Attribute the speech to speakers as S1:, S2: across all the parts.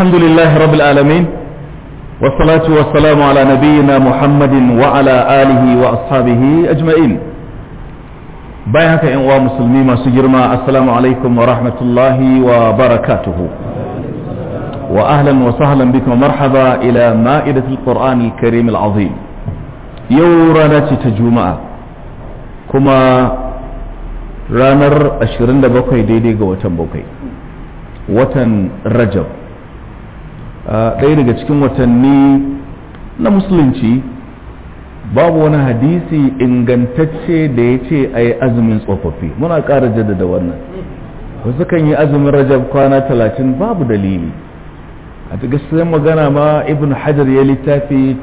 S1: الحمد لله رب العالمين والصلاة والسلام على نبينا محمد وعلى آله وأصحابه أجمعين بايعك إن مسلمين سجرما السلام عليكم ورحمة الله وبركاته وأهلا وسهلا بكم ومرحبا إلى مائدة القرآن الكريم العظيم يورانا تجمع كما ranar 27 daidai ga watan bakwai watan rajab ɗaya daga cikin watanni na musulunci babu wani hadisi ingantacce da ya ce a yi azumin tsofaffi muna ƙara jaddada wannan wasu kan yi azumin rajab kwana talatin babu dalili a ta gaskiyar magana ma ibn hajar ya littafi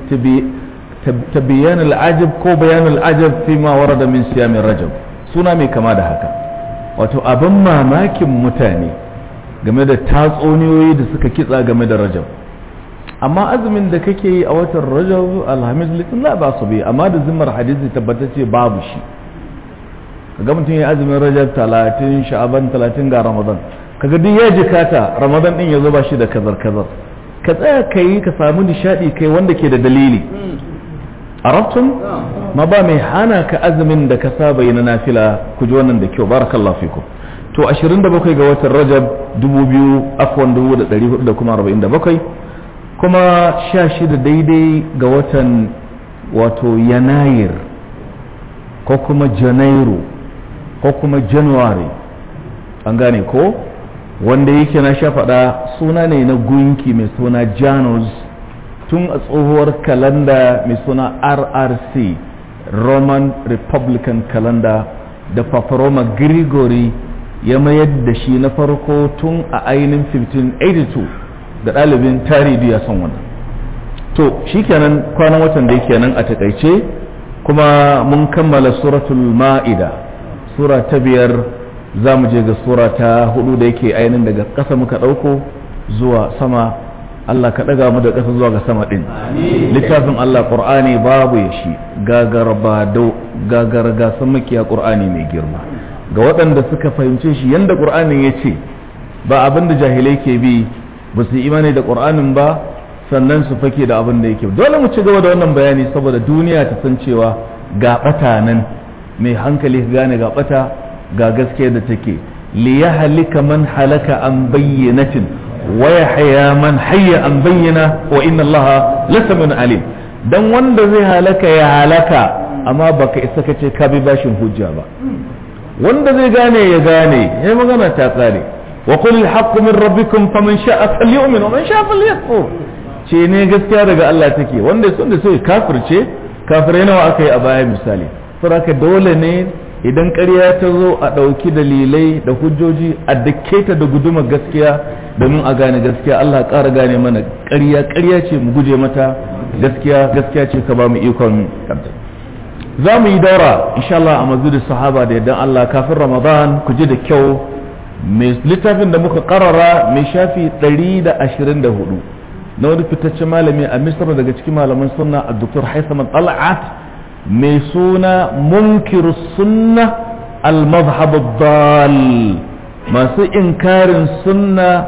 S1: ta bayan al'ajab ko bayan al'ajab fi ma warada min siyamin rajab suna mai kama da haka wato abin mamakin mutane game da tatsuniyoyi da suka kitsa game da rajab amma azumin da kake yi a watan rajab alhamis litin la ba su bi amma da zimmar hadisi tabbatacce babu shi kaga mutum ya azumin rajab talatin sha'aban talatin ga ramadan kaga duk ya jikata ramadan din ya zo ba shi da kazar kazar ka tsaya ka yi ka samu nishadi kai wanda ke da dalili arabtum ma ba mai hana ka azumin da ka saba yi na nafila ku ji wannan da kyau barakallahu fikum to 27 ga watan rajab 2000 afwan 1400 da kuma 47 kuma 16 daidai ga watan wato yanayir ko kuma janairu ko kuma january an gane ko wanda yake na sha faɗa suna ne na gunki mai suna janus tun a tsohuwar kalanda mai suna rrc roman republican calendar da paparoma grigori ya mayar da shi na farko tun a ainihin 1582 da ɗalibin tarihi ya san wannan to shikenan kwanan watan da yake nan a takaice kuma mun kammala suratul ma'ida sura ta biyar za mu je ga sura ta hudu da yake ainihin daga ƙasa muka ɗauko zuwa sama Allah ka ɗaga mu da ƙasa zuwa ga sama ɗin littafin Allah ƙur'ani babu ya shi gagar bado gagar gasan makiya ƙur'ani mai girma ga waɗanda suka fahimce shi yanda ƙur'anin ya ce ba abin da jahilai ke bi ba su imani da ƙur'anin ba sannan su fake da abin da yake dole mu ci gaba da wannan bayani saboda duniya ta san cewa ga ɓata nan mai hankali ka gane ga ɓata ga gaskiya da take li yahlika man halaka an bayyanatin ويحيى من حي عن بينه وإن الله لسميع عليم dan wanda zai halaka ya halaka amma baka isa kace ka bi bashin hujja ba wanda zai gane ya gane ya magana ta tsare wa qul al min rabbikum faman sha'a falyu'min wa man sha'a falyakfur ce ne gaskiya daga Allah take wanda sun da sai kafirce kafirai nawa aka yi a baya misali saboda dole ne idan ƙarya ta zo a ɗauki dalilai da hujjoji a dake ta da guduma gaskiya domin a gane gaskiya Allah ƙara gane mana ƙarya ƙarya ce mu guje mata gaskiya gaskiya ce ka ba mu ikon kanta za mu yi daura insha Allah a mazudin sahaba da yadda Allah kafin Ramadan ku ji da kyau mai littafin da muka karara mai shafi 124 na wani fitaccen malami a Misra daga cikin malaman sunna a Dr. Haitham Al-Al'at mai suna munkiru sunna al-mazhab dal masu inkarin sunna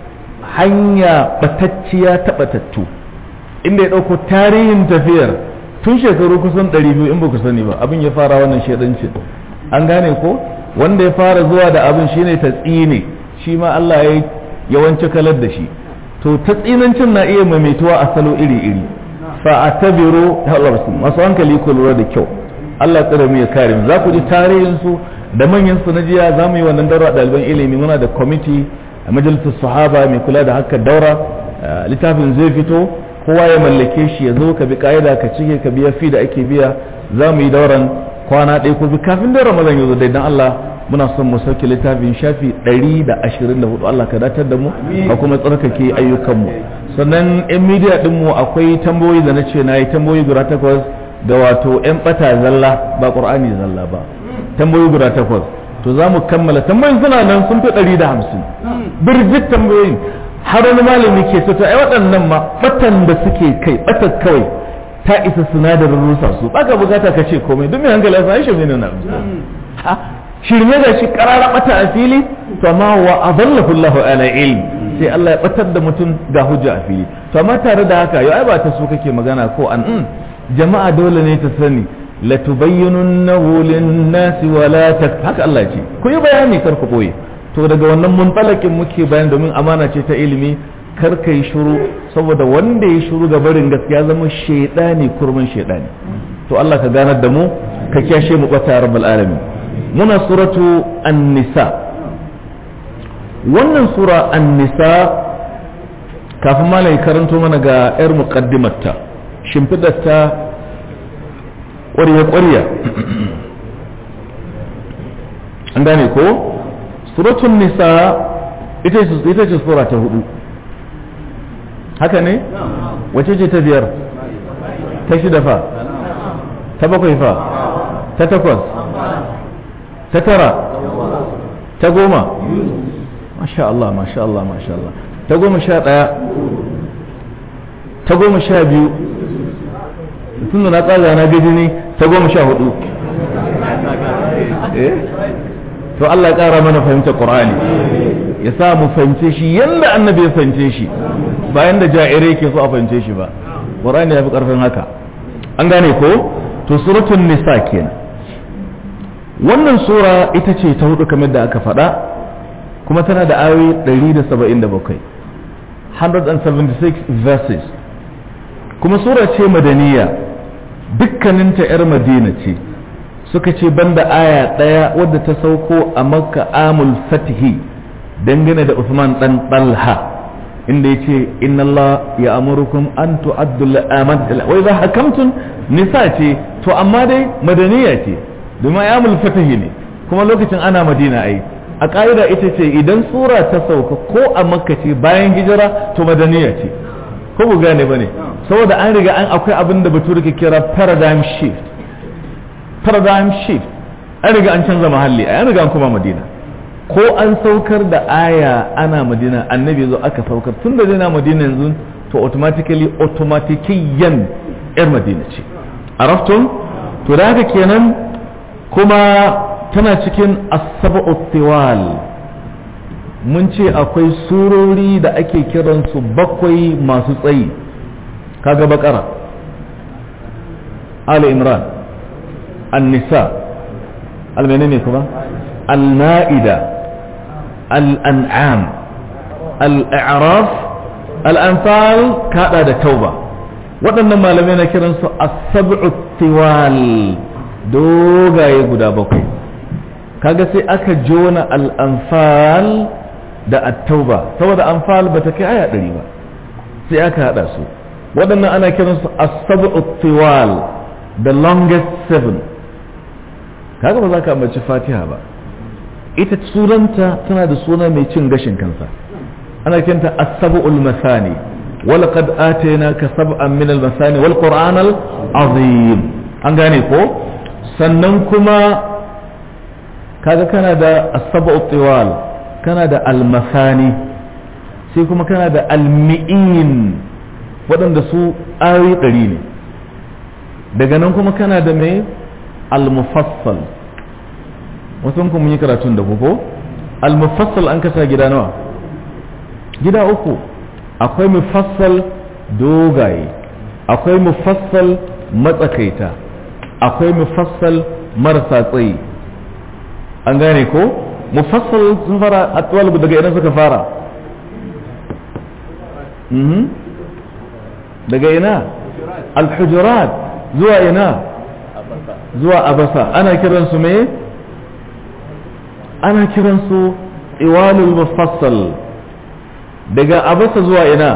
S1: hanya batacciya ta batattu inda ya ɗauko tarihin tafiyar tun shekaru kusan 200 in ba ku sani ba abin ya fara wannan shaidanci an gane ko wanda ya fara zuwa da abin shine ta tsine shi ma Allah ya yawanci kalar da shi to ta tsinancin na iya maimaituwa a salo iri-iri fa'atabiru masu hankali ku lura da kyau Allah tsare mu ya kare mu za ku ji tarihin su da manyan su na jiya za mu yi wannan daura ɗaliban ilimi muna da kwamiti a majalisar sahaba mai kula da haka daura littafin zai fito kowa ya mallake shi ya zo ka bi ka'ida ka cike ka biya fi da ake biya za mu yi dauran kwana ɗaya ko bi kafin da ramadan ya zo dai dan Allah muna son mu sauke littafin shafi 124 Allah ka datar da mu ka kuma tsarkake ayyukanmu sannan yan midiya dinmu akwai tambayoyi da na ce na yi tambayoyi guda takwas ga wato yan bata zalla ba qur'ani zalla ba tambayoyi guda takwas to za mu kammala tambayoyin suna nan sun fi 150 birjit tambayoyin har wani malami ke so to ai waɗannan ma batan da suke kai batan kawai ta isa sinadarin rusa su baka bukata ka ce komai don mai hankali ya shi ne na shirme da shi karara bata a fili to amma wa adallahu Allahu ala ilm sai Allah ya batar da mutum ga hujja a fili to amma tare da haka yau ai ba ta so kake magana ko an mm, jama'a dole ne ta sani la tubayyinunnahu lin-nasi wa la tak haka Allah ce ku yi bayani kar ku boye to daga wannan muntsalakin muke bayan domin amana ce ta ilimi kar ka yi shuru saboda wanda ya shuru ga barin gaskiya zama shaidani kurmin shaidani to Allah ka ganar da mu ka kyashe mu bata rabbul alamin muna suratu an-nisa wannan sura an-nisa kafin malai karanto mana ga yar muqaddimarta shimfidarta ƙwarya ƙwarya an gane ko suratun nisa ita ce sura ta hudu haka ne wace ce ta biyar ta shida fa ta bakwai fa ta takwas ta tara ta goma masha Allah masha Allah masha Allah ta goma sha ɗaya ta goma sha biyu tun da na tsaga na gaji ne ta goma sha hudu to Allah ya ƙara mana fahimtar Qur'ani ya sa mu fahimce shi yanda annabi ya fahimce shi bayan da ja'ire ke so a fahimce shi ba Qur'ani ya fi ƙarfin haka an gane ko to suratul nisa kenan wannan sura ita ce ta hudu kamar da aka faɗa kuma tana da ayoyi 177 176 verses kuma sura ce madaniya dukkaninta 'yar madina ce suka ce banda aya ɗaya wadda ta sauko a makka amul fatihi dangane da Usman dan Talha inda ya ce inna Allah ya amurukum an tu'addu al'amat wa idha hakamtum nisa ce to amma dai madaniya ce domin amul fatihi ne kuma lokacin ana madina ai a ƙa'ida ita ce idan sura ta sauka ko a makka ce bayan hijira to madaniya ce ko bu gane bane saboda an riga an akwai abin da bature ke kira paradigm shift paradigm shift an riga an canza mahalli an riga an kuma madina ko an saukar da aya ana madina annabi zo aka saukar tun da na madina yanzu to automatically automatikiyan yar madina ce araftun to da haka kenan kuma tana cikin asaba'u tiwal mun ce akwai surori da ake kiransu bakwai masu tsayi kaga bakara ali imran النساء المنين كما المائدة الأنعام الإعراف الأنفال كذا التوبة waɗannan malamai na kiransu as-sab'u tiwal dogaye guda bakwai kaga sai aka jona al-anfal da at-tauba saboda anfal bata kai aya ɗari ba sai aka hada su waɗannan ana kiransu as-sab'u tiwal the longest seven kaga ba za ka ambaci fatiha ba ita sunanta tana da suna mai cin gashin kansa ana kinta as-sab'ul masani ولقد آتيناك سبعا من المثاني والقرآن العظيم an gane ko sannan kuma kaga kana da as-sab'u tiwal kana da al-masani sai kuma kana da al-mi'in waɗanda su ayoyi ɗari ne daga nan kuma kana da mai al-mufassal wasu kuma yi karatun da ko al-mufassal an kasa gida nawa gida uku akwai mufassal dogaye akwai mufassal matsakaita akwai mufassal marasa tsayi an gane ko mufassal sun fara a daga idan suka fara daga ina alhujurat zuwa ina zuwa abasa ana kiransu me ana kiransu iwalul mufassal daga abasa zuwa ina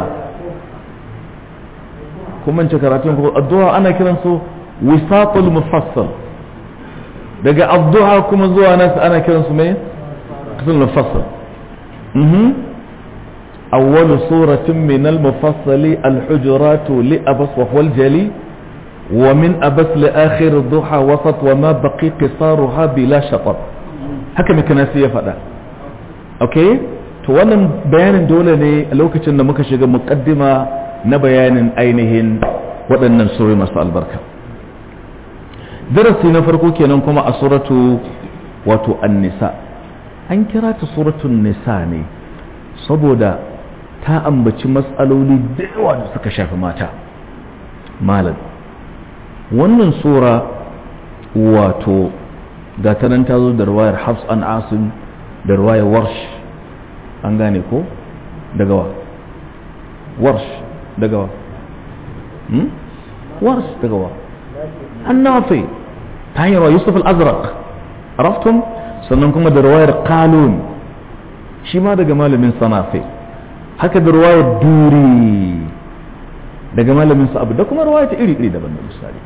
S1: kuma ce karatun ko addu'a ana kiransu wisatul mufassal daga addu'a kuma zuwa nas ana kiransu me kisul mufassal mhm أول سورة من المفصل الحجرات لأبس وهو الجلي ومن أبس لآخر الضحى وسط وما بقي قصارها بلا شطر هكذا كان سيفدا أوكي to wannan bayanin dole ne a lokacin da muka shiga mukaddima na bayanin ainihin waɗannan surori masu albarka darasi na farko kenan kuma a suratu wato an-nisa an kira ta suratun nisa ne saboda ta ambaci matsaloli da yawa da suka shafi mata malam wannan sura wato ga ta nan ta zo da ruwayar hafs an asim da ruwayar warsh an gane ko daga wa warsh daga wa hmm? warsh daga wa an nafi ta hanyar wa yusuf al-azraq araftum sannan kuma da ruwayar kalun shi ma daga malamin sanafi haka da ruwayar duri daga malamin sa abu da kuma ruwaya ta iri-iri daban da misali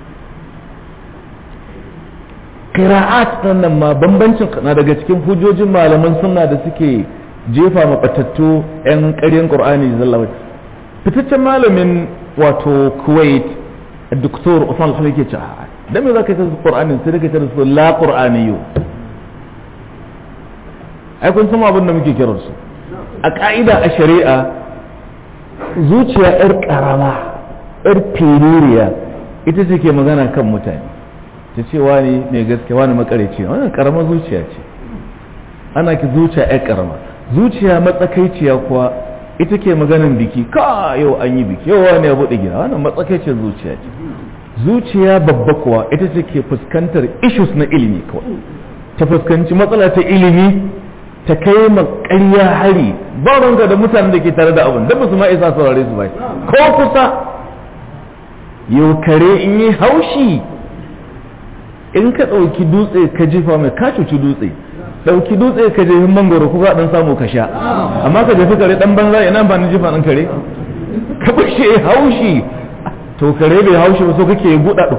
S1: qira'at nan ma bambancin na daga cikin hujjojin malaman sunna da suke jefa mabatattu yan ƙaryan qur'ani zallawa fitaccen malamin wato kuwait doktor usman al yake ce dan me zaka ta qur'anin sai ka ta su la qur'aniyyu ai kun san abin da muke kiran su a ka'ida a shari'a zuciya yar karama yar fiririya ita ce ke magana kan mutane ta ce wani mai gaske wani makareci wannan karama zuciya ce ana ki zuciya yar karama zuciya matsakaiciya kuwa ita ke maganin biki ka yau an yi biki yau wani ya buɗe gida wannan matsakaiciyar zuciya ce zuciya babba kuwa ita ce ke fuskantar issues na ilimi kawai ta fuskanci matsala ta ilimi ta kai ma ƙarya hari ba ranka da mutanen da ke tare da abin da ba su ma isa saurare su ba ko kusa yau kare in yi haushi in ka ɗauki dutse ka jefa mai ka cuci dutse ɗauki dutse ka jefi mangoro ko ka ɗan samu ka sha amma ka jefi kare ɗan banza ina ba ni jefa ɗan kare ka bashe haushi to kare bai haushi ba so kake buɗaɗo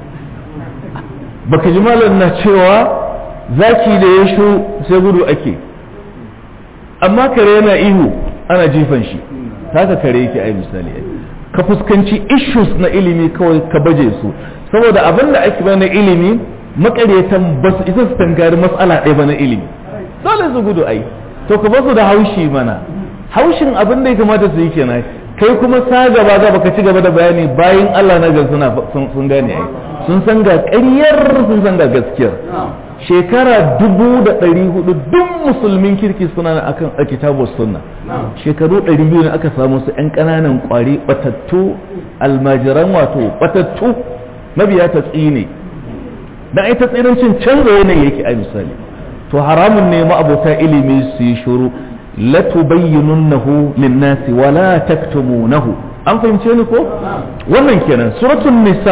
S1: baka ji malam na cewa zaki da ya shu sai gudu ake amma kare yana ihu ana jifan shi haka kare yake ai misali ka fuskanci issues na ilimi kawai ka baje su saboda abin da ake na ilimi makaryatan ba su isa su tankari matsala ɗaya ba na ilimi dole su gudu ai to ka basu da haushi mana haushin abin da ya kamata su yi kenan kai kuma sa gaba gaba ka ci gaba da bayani bayan Allah na suna sun gane ai sun san ga ƙaryar sun san ga gaskiyar shekara dubu da ɗari hudu duk musulmin kirki suna na akan a kitabu sunna shekaru ɗari biyu ne aka samu su ‘yan ƙananan ƙwari batattu almajiran wato batattu mabiya ta tsine dan ita tsirancin canza yanayi yake a misali to haramun ne ma'abota ilimi su yi shuru la tubayyinunnahu lin-nasi wa la taktumunahu an fahimce ni ko wannan kenan suratul nisa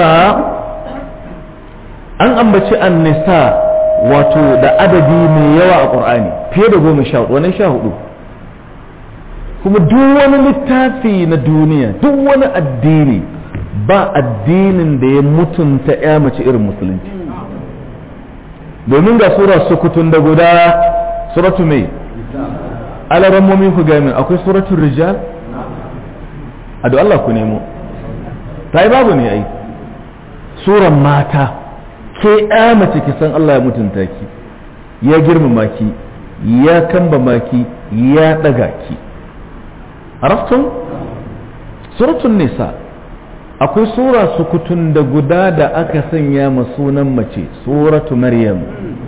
S1: an ambaci an-nisa wato da adadi mai yawa a ƙur'ani fiye da goma sha hudu wani sha hudu kuma duk wani littafi na duniya duk wani addini ba addinin da ya mutunta ya mace irin musulunci domin ga sura sukutun da guda suratu mai alarammomin ku gami akwai suratun rijal a da Allah ku nemo ta yi babu ne ai suran mata ke ya mace ki san Allah ya mutunta ki ya girmama ki ya kamba maki ya daga ki araftun suratun nisa akwai sura sukutun da guda da aka sanya ma sunan mace suratu maryam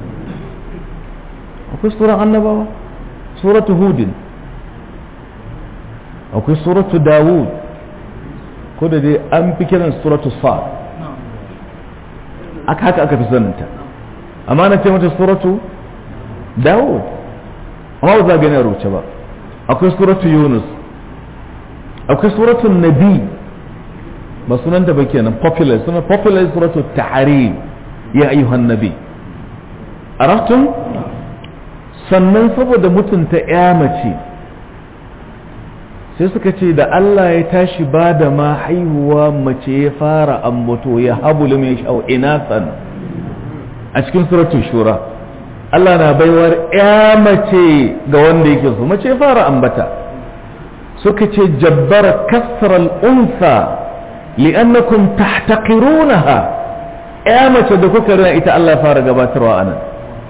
S1: akwai suran annabawa suratu hudin akwai suratu dawud ko da dai an fi kiran suratu sa aka haka aka fi saninta amma na ce mata suratu dawud amma ba za a gani a rubuce ba akwai suratu yunus akwai suratu nabi ba sunanta ba kenan popular sunan popular suratu tahrim ya ayyuhan nabi araftum sannan saboda mutunta ya mace sai suka ce da Allah ya tashi ba da ma haihuwa mace ya fara ambato ya habu limin sha'u inasan a cikin suratul shura Allah na baiwar ya mace ga wanda yake so mace ya fara ambata suka ce jabbara kasral unsa li'annakum tahtaqirunaha ya mace da kuka rina ita Allah ya fara gabatarwa anan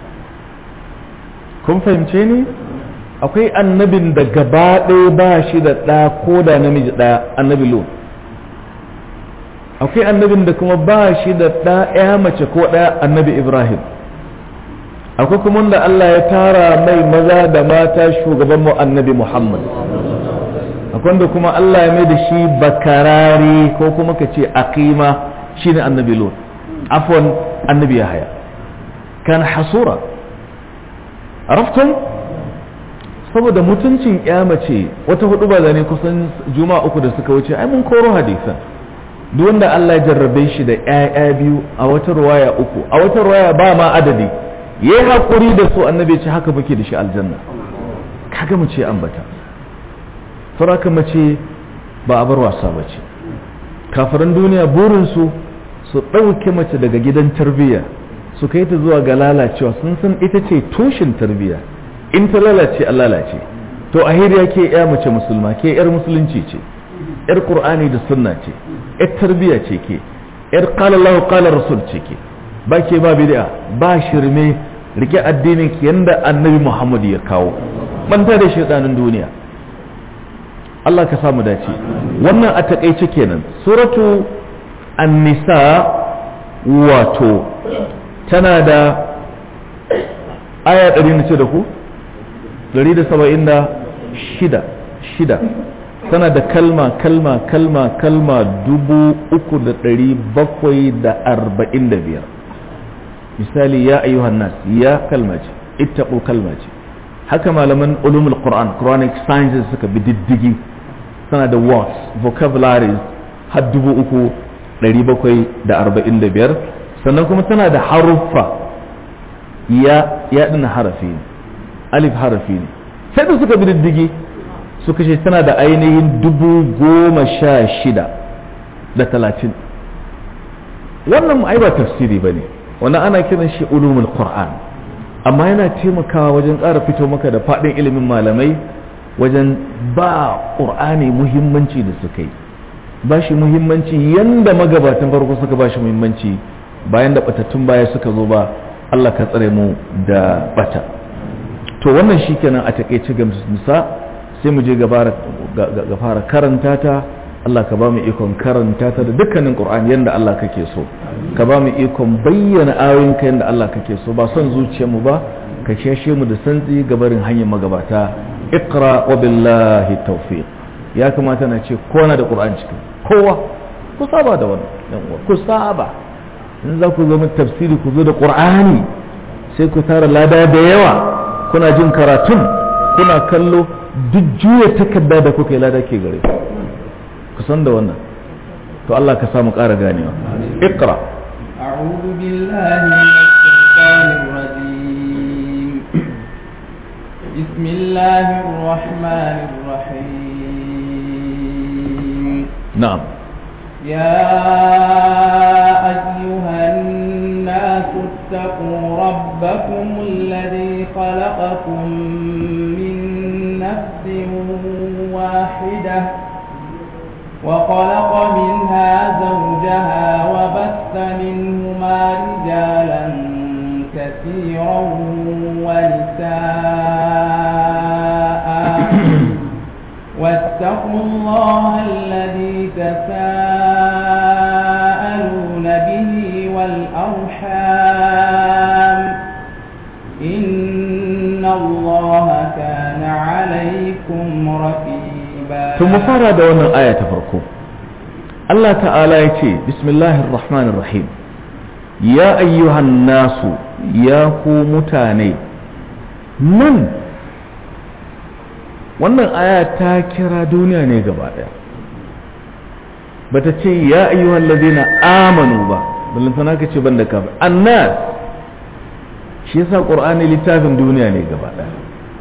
S1: kun fahimce ni akwai annabin da gaba ɗaya ba shi da ɗa ko da namiji ɗaya annabi lo akwai annabin da kuma ba shi da ɗa ya mace ko ɗaya annabi ibrahim akwai kuma da Allah ya tara mai maza da mata shugaban mu annabi muhammad akwai wanda kuma Allah ya mai da shi bakarari ko kuma ka ce aqima shine annabi lut afwan annabi yahya kan hasura araftum saboda mutuncin ya mace wata hudu ba zane kusan juma'a uku da suka wuce ai mun koro hadisan duk wanda Allah ya jarrabe shi da ƴaƴa biyu a wata ruwaya uku a wata ruwaya ba ma adadi yayi hakuri da su annabi ya ce haka bake da shi aljanna kaga mu ce ambata faraka mace ba a bar wasa ba ce kafiran duniya burinsu su ɗauke mace daga gidan tarbiyya su kai ta zuwa ga lalacewa sun san ita ce tushen tarbiyya in ta lalace an lalace to a hiriya ke ya mace musulma ke yar musulunci ce yar qur'ani da sunna ce yar tarbiyya ce ke yar qala Allah qala rasul ce ke ba ke ba bid'a ba shirme rike addinin ki yanda annabi Muhammad ya kawo manta da shaytanin duniya Allah ka samu dace wannan a takaice kenan suratu an-nisa wato tana da aya 100 ce da ku 176 shida tana da kalma kalma kalma kalma dubu uku da ɗari bakwai da arba'in da biyar misali ya ayyuhan nas ya kalma ce ittaqu kalma ce haka malaman ulumul qur'an quranic sciences suka bi diddigi tana da words vocabularies har dubu uku ɗari bakwai da arba'in da biyar sannan kuma tana da haruffa ya ya ɗina harafi ne alif harafi ne sai da suka bi diddigi suka ce tana da ainihin dubu goma sha shida da talatin wannan ai ba tafsiri ba ne wannan ana kiran shi ulumul qur'an amma yana taimakawa wajen ƙara fito maka da faɗin ilimin malamai wajen ba ƙur'ani muhimmanci da suka yi ba shi muhimmanci yanda magabatan farko suka ba shi muhimmanci bayan da batattun baya suka zo ba Allah ka tsare mu da bata to wannan shi kenan a takaice ga musa sai mu je ga fara karanta ta Allah ka ba mu ikon karanta ta da dukkanin Qur'ani yanda Allah kake so ka ba mu ikon bayyana ayoyinka yanda Allah kake so ba son zuciyarmu ba ka shashe mu da santsi gabarin hanyar magabata iqra wa billahi tawfiq ya kamata na ce kowa na da Qur'ani cikin kowa ku saba da wannan yan uwa ku saba in za ku zama tafsiri ku zo da Qur'ani sai ku tara lada da yawa kuna jin karatun kuna kallo duk juya takarda da kuka yi lada ke gare ku san da wannan to Allah ka samu ƙara ganewa iqra
S2: أعوذ بالله من الشيطان الرجيم بسم الله الرحمن الرحيم
S1: na'am
S2: يا أيها الناس اتقوا ربكم الذي خلقكم من نفس واحدة وخلق منها زوجها وبث منهما رجالا كثيرا ونساء واتقوا الله الذي تساءلون به والأرحام إن الله كان عليكم رقيبا
S1: to mu fara da wannan aya ta farko Allah ta'ala ya ce bismillahir rahmanir rahim ya ayyuhan nasu ya ku mutane nan wannan aya ta kira duniya ne gaba daya bata ce ya ayyuhan ladina amanu ba ballantana ka ce banda ka annas shi yasa qur'ani littafin duniya ne gaba daya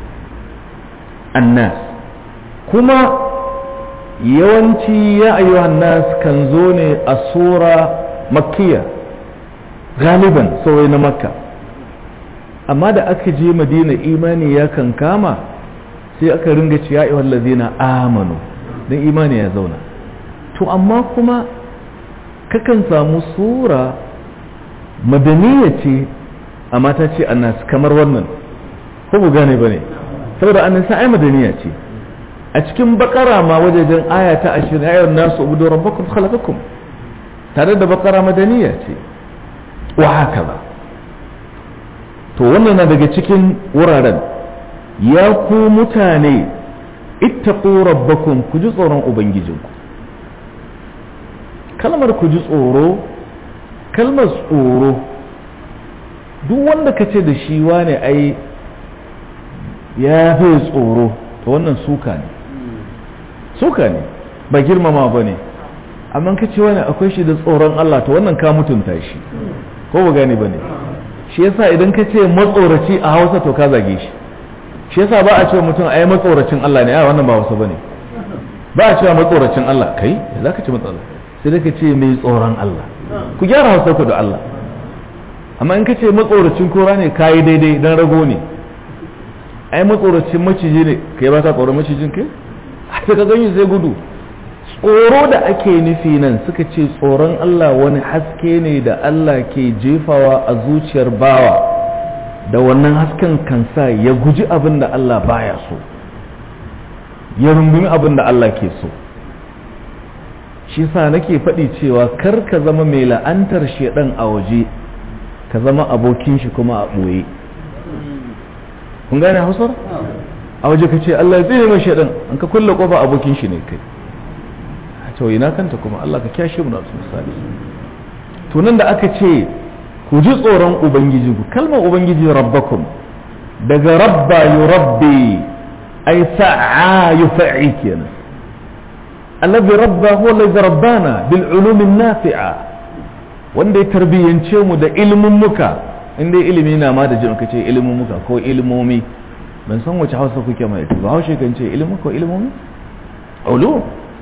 S1: annas kuma yawanci ya ayyuhan nas kan zo ne a sura makkiya galiban saurai na makka amma da aka je madina imani ya kan kama sai aka ringa ci ya ayyuhan lazina amanu don imani ya zauna to amma kuma kakan samu sura madaniya ce amma ta ce annas kamar wannan ko bu gane ba ne saboda annas ai madaniya ce a cikin bakara ma wajejen aya ta ashirin ayar nasu ubudu rabbakum khalaqakum tare da bakara madaniya ce wa haka ba to wannan na daga cikin wuraren ya ku mutane ittaqu rabbakum ku ji tsoron ubangijinku kalmar ku ji tsoro kalmar tsoro duk wanda ka ce da shi wane ai ya fi tsoro to wannan suka ne suka ne ba girmama ba ne amma ka ce wani akwai shi da tsoron Allah to wannan ka mutunta shi ko ba gane ba ne shi yasa idan ka ce matsoraci a hausa to ka zage shi shi yasa ba a cewa mutum ai matsoracin Allah ne a wannan ba hausa ba ne ba a cewa matsoracin Allah kai za ka ce matsala sai da ka ce mai tsoron Allah ku gyara hausa ku da Allah amma in ka ce matsoracin kora ne ka yi daidai don rago ne ai matsoracin maciji ne kai ba ka tsoron macijin kai sai ka gani sai gudu tsoro da ake nufi nan suka ce tsoron Allah wani haske ne da Allah ke jefawa a zuciyar bawa da wannan hasken kansa ya guji abin da Allah baya so ya rungumi abin da Allah ke so shi sa nake faɗi cewa kar ka zama mai la'antar shedan a waje ka zama abokin shi kuma a ɓoye kun gane hausar a waje ka ce Allah ya tsere mai shedan an ka kulle kofa abokin shi ne kai to ina kanta kuma Allah ka kyashe mu da su misali to nan da aka ce ku ji tsoron ubangiji ku kalmar ubangiji rabbakum daga rabba yurabbi ay sa'a yufa'i kenan alladhi rabba huwa alladhi rabbana bil ulum an-nafi'a wanda ya tarbiyance mu da ilimin muka inda ilimi na ma da jin kace ilimin muka ko ilimomi ban san wace hausa kuke mai ba haushe kan ce ilimin ko ilimomi ulum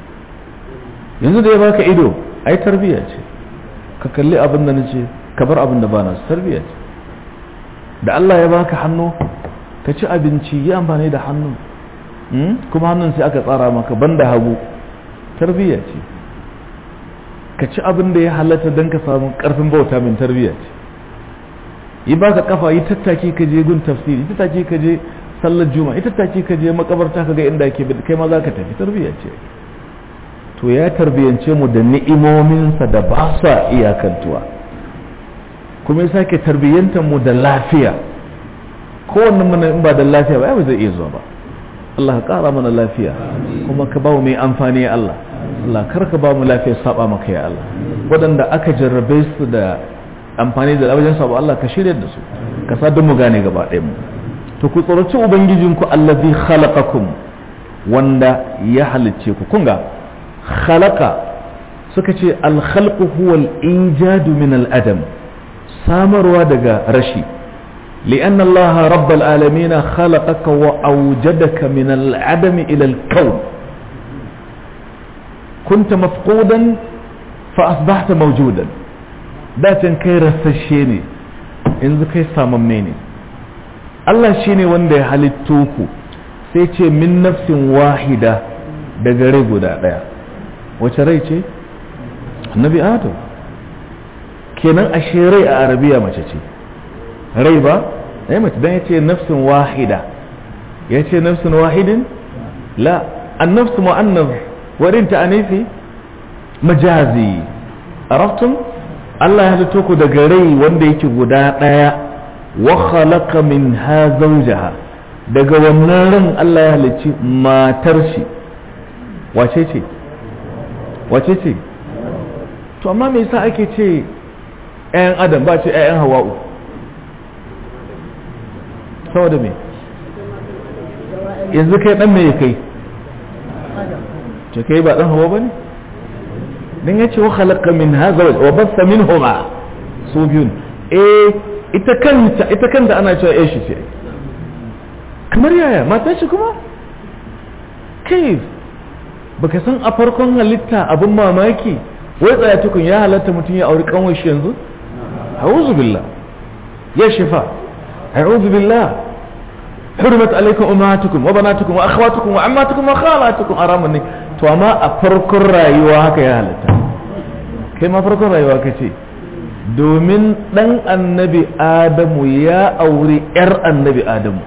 S1: yanzu da ya baka ido ai tarbiya ce ka kalli abin da nace ka bar abin da bana tarbiya ce da Allah ya baka hannu ka ci abinci yi amfani da hannun kuma hannun sai aka tsara maka banda hagu tarbiya ce ka ci abin da ya halatta don ka samu karfin bauta min tarbiya ce yi baka kafa yi tattaki ka je gun tafsiri yi tattaki ka je sallar juma'a yi tattaki ka je makabarta ka ga inda ke kai ma za ka tafi tarbiya ce to ya tarbiyance mu da ni'imominsa da ba sa iyakantuwa kuma ya sake tarbiyyantar mu da lafiya kowanne mana in ba da lafiya ba ya zai iya zuwa ba Allah ka kara mana lafiya kuma ka ba mu mai amfani ya Allah Allah kar ka ba mu lafiya saba maka ya Allah waɗanda aka jarrabe su da amfani da wajen saba Allah ka shirya da su ka sa mu gane gaba ɗaya mu to ku tsoraci ubangijinku allazi khalaqakum wanda ya halicce ku kun ga khalaqa suka ce alkhalqu huwa al-ijadu min al-adam samarwa daga rashi لأن الله رب العالمين خلقك وأوجدك من العدم إلى الكون كنت مفقودا فأصبحت موجودا ذات كي رسشيني إن كي سامميني الله شيني وندي halittuku sai ce min nafsin wahida daga rai guda ɗaya wace rai ce annabi adam kenan ashe rai a arabiya mace ce rai ba ai mace dan yace nafsin wahida yace nafsin wahidin la an-nafs mu'annas warin ta anifi majazi araftum Allah ya halitto ku daga rai wanda yake guda daya wa khalaqa minha zawjaha daga wannan ran Allah ya halicci matar shi wace ce wace ce to amma me yasa ake ce ƴaƴan adam ba ce ƴaƴan hawa'u saboda me yanzu kai dan me ya kai ce kai ba dan hawa bane dan yace wa khalaqa min hadha wa bassa minhuma su biyun eh ita kanta ita kanta ana cewa eh shi ce kamar yaya mata shi kuma kai baka san a farkon halitta abin mamaki wai tsaya tukun ya halatta mutum ya auri kanwar shi yanzu a'udhu billah ya shifa a'udhu billah حرمت عليكم امهاتكم وبناتكم واخواتكم وعماتكم وخالاتكم ارامن to amma a farkon rayuwa haka ya halatta kai ma farkon rayuwa kace domin dan annabi adamu ya auri yar annabi adamu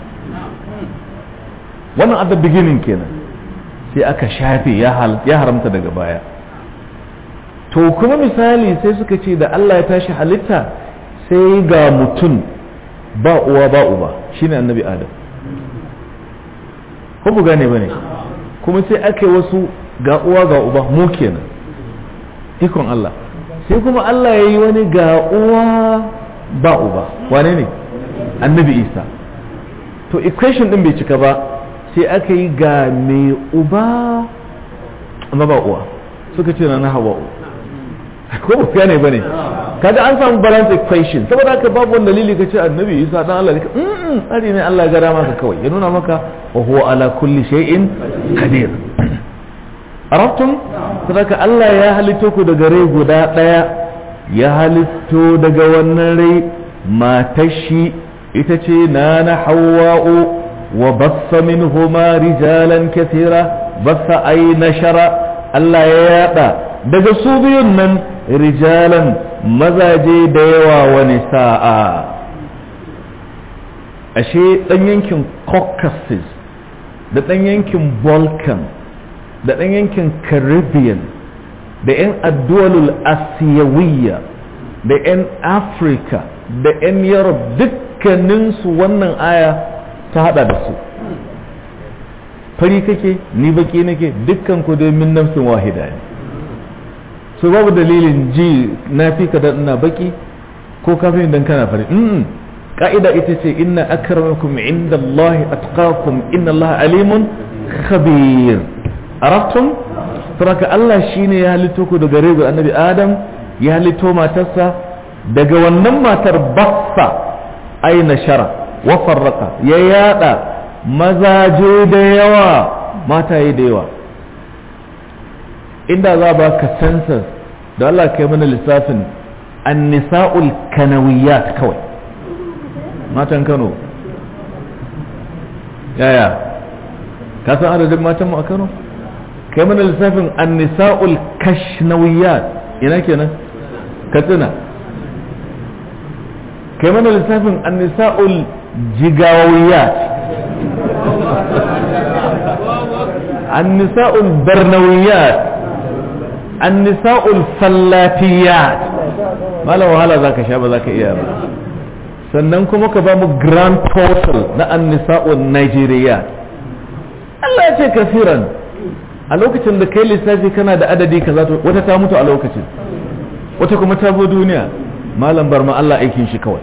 S1: wannan at the beginning kenan sai aka shafe ya haramta daga baya to kuma misali sai suka ce da Allah ya tashi halitta sai ga mutum ba uwa ba uba shine annabi adam ko bu gane bane kuma sai aka yi wasu ga uwa ga uba mu kenan ikon Allah sai kuma Allah ya yi wani ga uwa ba uba wane ne annabi isa to equation din bai cika ba sai aka yi ga mai uba amma ba uwa suka ce na hawa'u ko ba fiya ne ba ne kaga an samu balance equation saboda haka babu wani dalili ka ce annabi isa dan Allah ne mm tsari ne Allah ya gara maka kawai ya nuna maka wa huwa ala kulli shay'in qadir arabtum saboda Allah ya halitto ku daga rai guda daya ya halitto daga wannan rai matar shi ita ce nana hawa'u wa bassa minhuma rijalan kathira bassa ay nashara Allah ya yada daga su biyun nan rijalan mazaje da yawa wani sa'a ashe ɗan yankin caucasus da ɗan yankin balkan da ɗan yankin caribbean da 'yan addu'alul asiyawiyya da 'yan afirka da 'yan europe dukkaninsu wannan aya ta hada da su fari kake ni baki nake dukkan ku dai min nafsin wahida ne so babu dalilin ji na fi ka da ina baki ko kafin dan kana fari mm ka'ida ita ce inna akramakum inda Allah atqakum inna Allah alimun khabir arabtum saboda Allah shine ya halitto ku daga rego annabi Adam ya halitto matarsa daga wannan matar bassa aina shara wa farraqa ya yada mazaje da yawa mataye da yawa inda za ba ka census da Allah kai mana lissafin annisa'ul kanawiyat kawai matan Kano yaya ka san adadin matan mu a Kano kai mana lissafin annisa'ul kashnawiyat ina kenan katsina kai mana lissafin annisa'ul jigawiyat annisa'ul barnawiyat annisa'ul fallatiyat malam wahala zaka sha ba zaka iya ba sannan kuma ka ba mu grand total na annisa'ul nigeria Allah ya ce kafiran a lokacin da kai lissafi kana da adadi kaza to wata ta mutu a lokacin wata kuma ta zo duniya malam bar ma Allah aikin shi kawai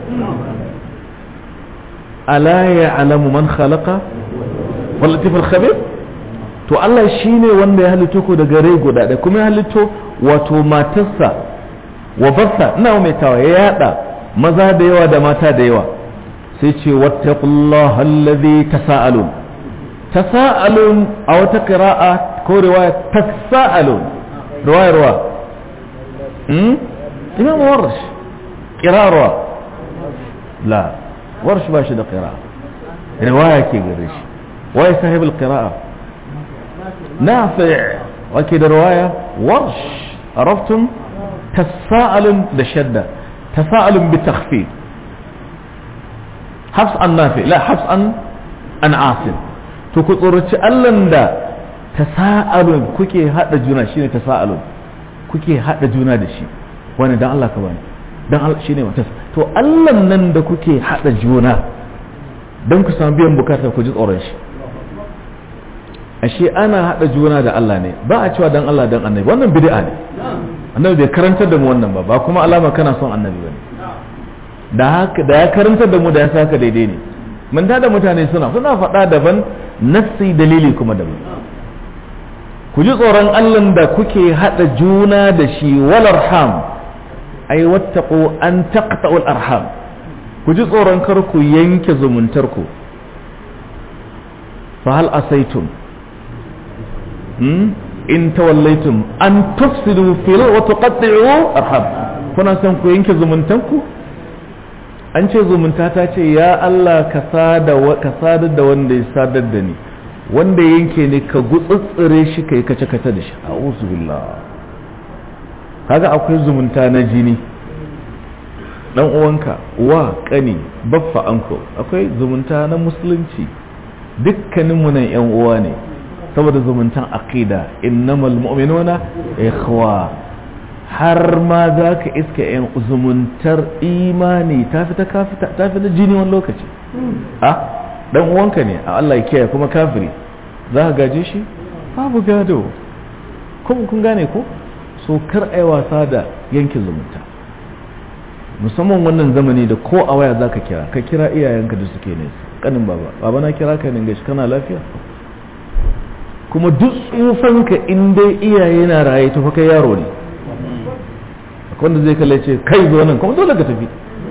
S1: ala ya'lamu man khalaqa wal latiful khabir to Allah shine wanda ya halitto ku daga rai guda da kuma ya halitto wato matarsa wa bassa ina mai tawa ya yada maza da yawa da mata da yawa sai ce wattaqullaha allazi tasaalun tasaalun a wata qira'a ko riwaya tasaalun riwaya ruwa hmm imam warsh qira'a la warsh ba shi da qira'a riwaya ke gare shi wai sahibul qira'a نافع وكده رواية ورش عرفتم تساءل بشدة تساءل بتخفيف حفص عن نافع لا حفص عن عن عاصم تكتورة ألن دا تساءل كوكي هذا جنا شيني تساءل كوكي هذا جنا دشي وانا دان الله كباني dan Allah shine wata to Allah nan da kuke hada juna dan ku samu biyan bukatar ku ji tsoron shi ashe ana haɗa juna da Allah ne ba a cewa dan Allah dan annabi wannan bid'a ne annabi bai karantar da mu wannan ba ba kuma alama kana son annabi bane da haka da ya karantar da mu da ya saka daidai ne mun da mutane suna suna faɗa daban nassi dalili kuma daban ku ji tsoron Allah da kuke haɗa juna da shi wal arham ay wattaqu an taqta'u al arham ku ji tsoron kar ku yanke zumuntar ku fa hal asaitum in tawallaitum an tufsidu fil wa tuqatti'u arham kuna son ku yanke zumuntanku an ce zumunta ta ce ya Allah ka sada ka sadar da wanda ya sadar da ni wanda yanke ne ka gutsutsure shi kai kace kace da shi a'udhu billah kaga akwai zumunta na jini dan uwanka wa kani baffa anko akwai zumunta na musulunci dukkaninmu nan yan uwa ne saboda zumuntan aqida innamal mu'minuna ikhwa har ma za ka iska yan zumuntar imani ta fita kafita ta fita jini wani lokaci a dan uwanka ne a Allah ya kiyaye kuma kafiri za ka gaje shi babu gado kuma kun gane ko so kar a yi wasa da yankin zumunta musamman wannan zamani da ko a waya za ka kira ka kira iyayenka da suke nesa kanin baba baba na kira ka ne gashi kana lafiya kuma duk tsufanka in dai iyaye na raye tafi kai yaro ne wanda zai kalle ce kai zo nan kuma dole ka tafi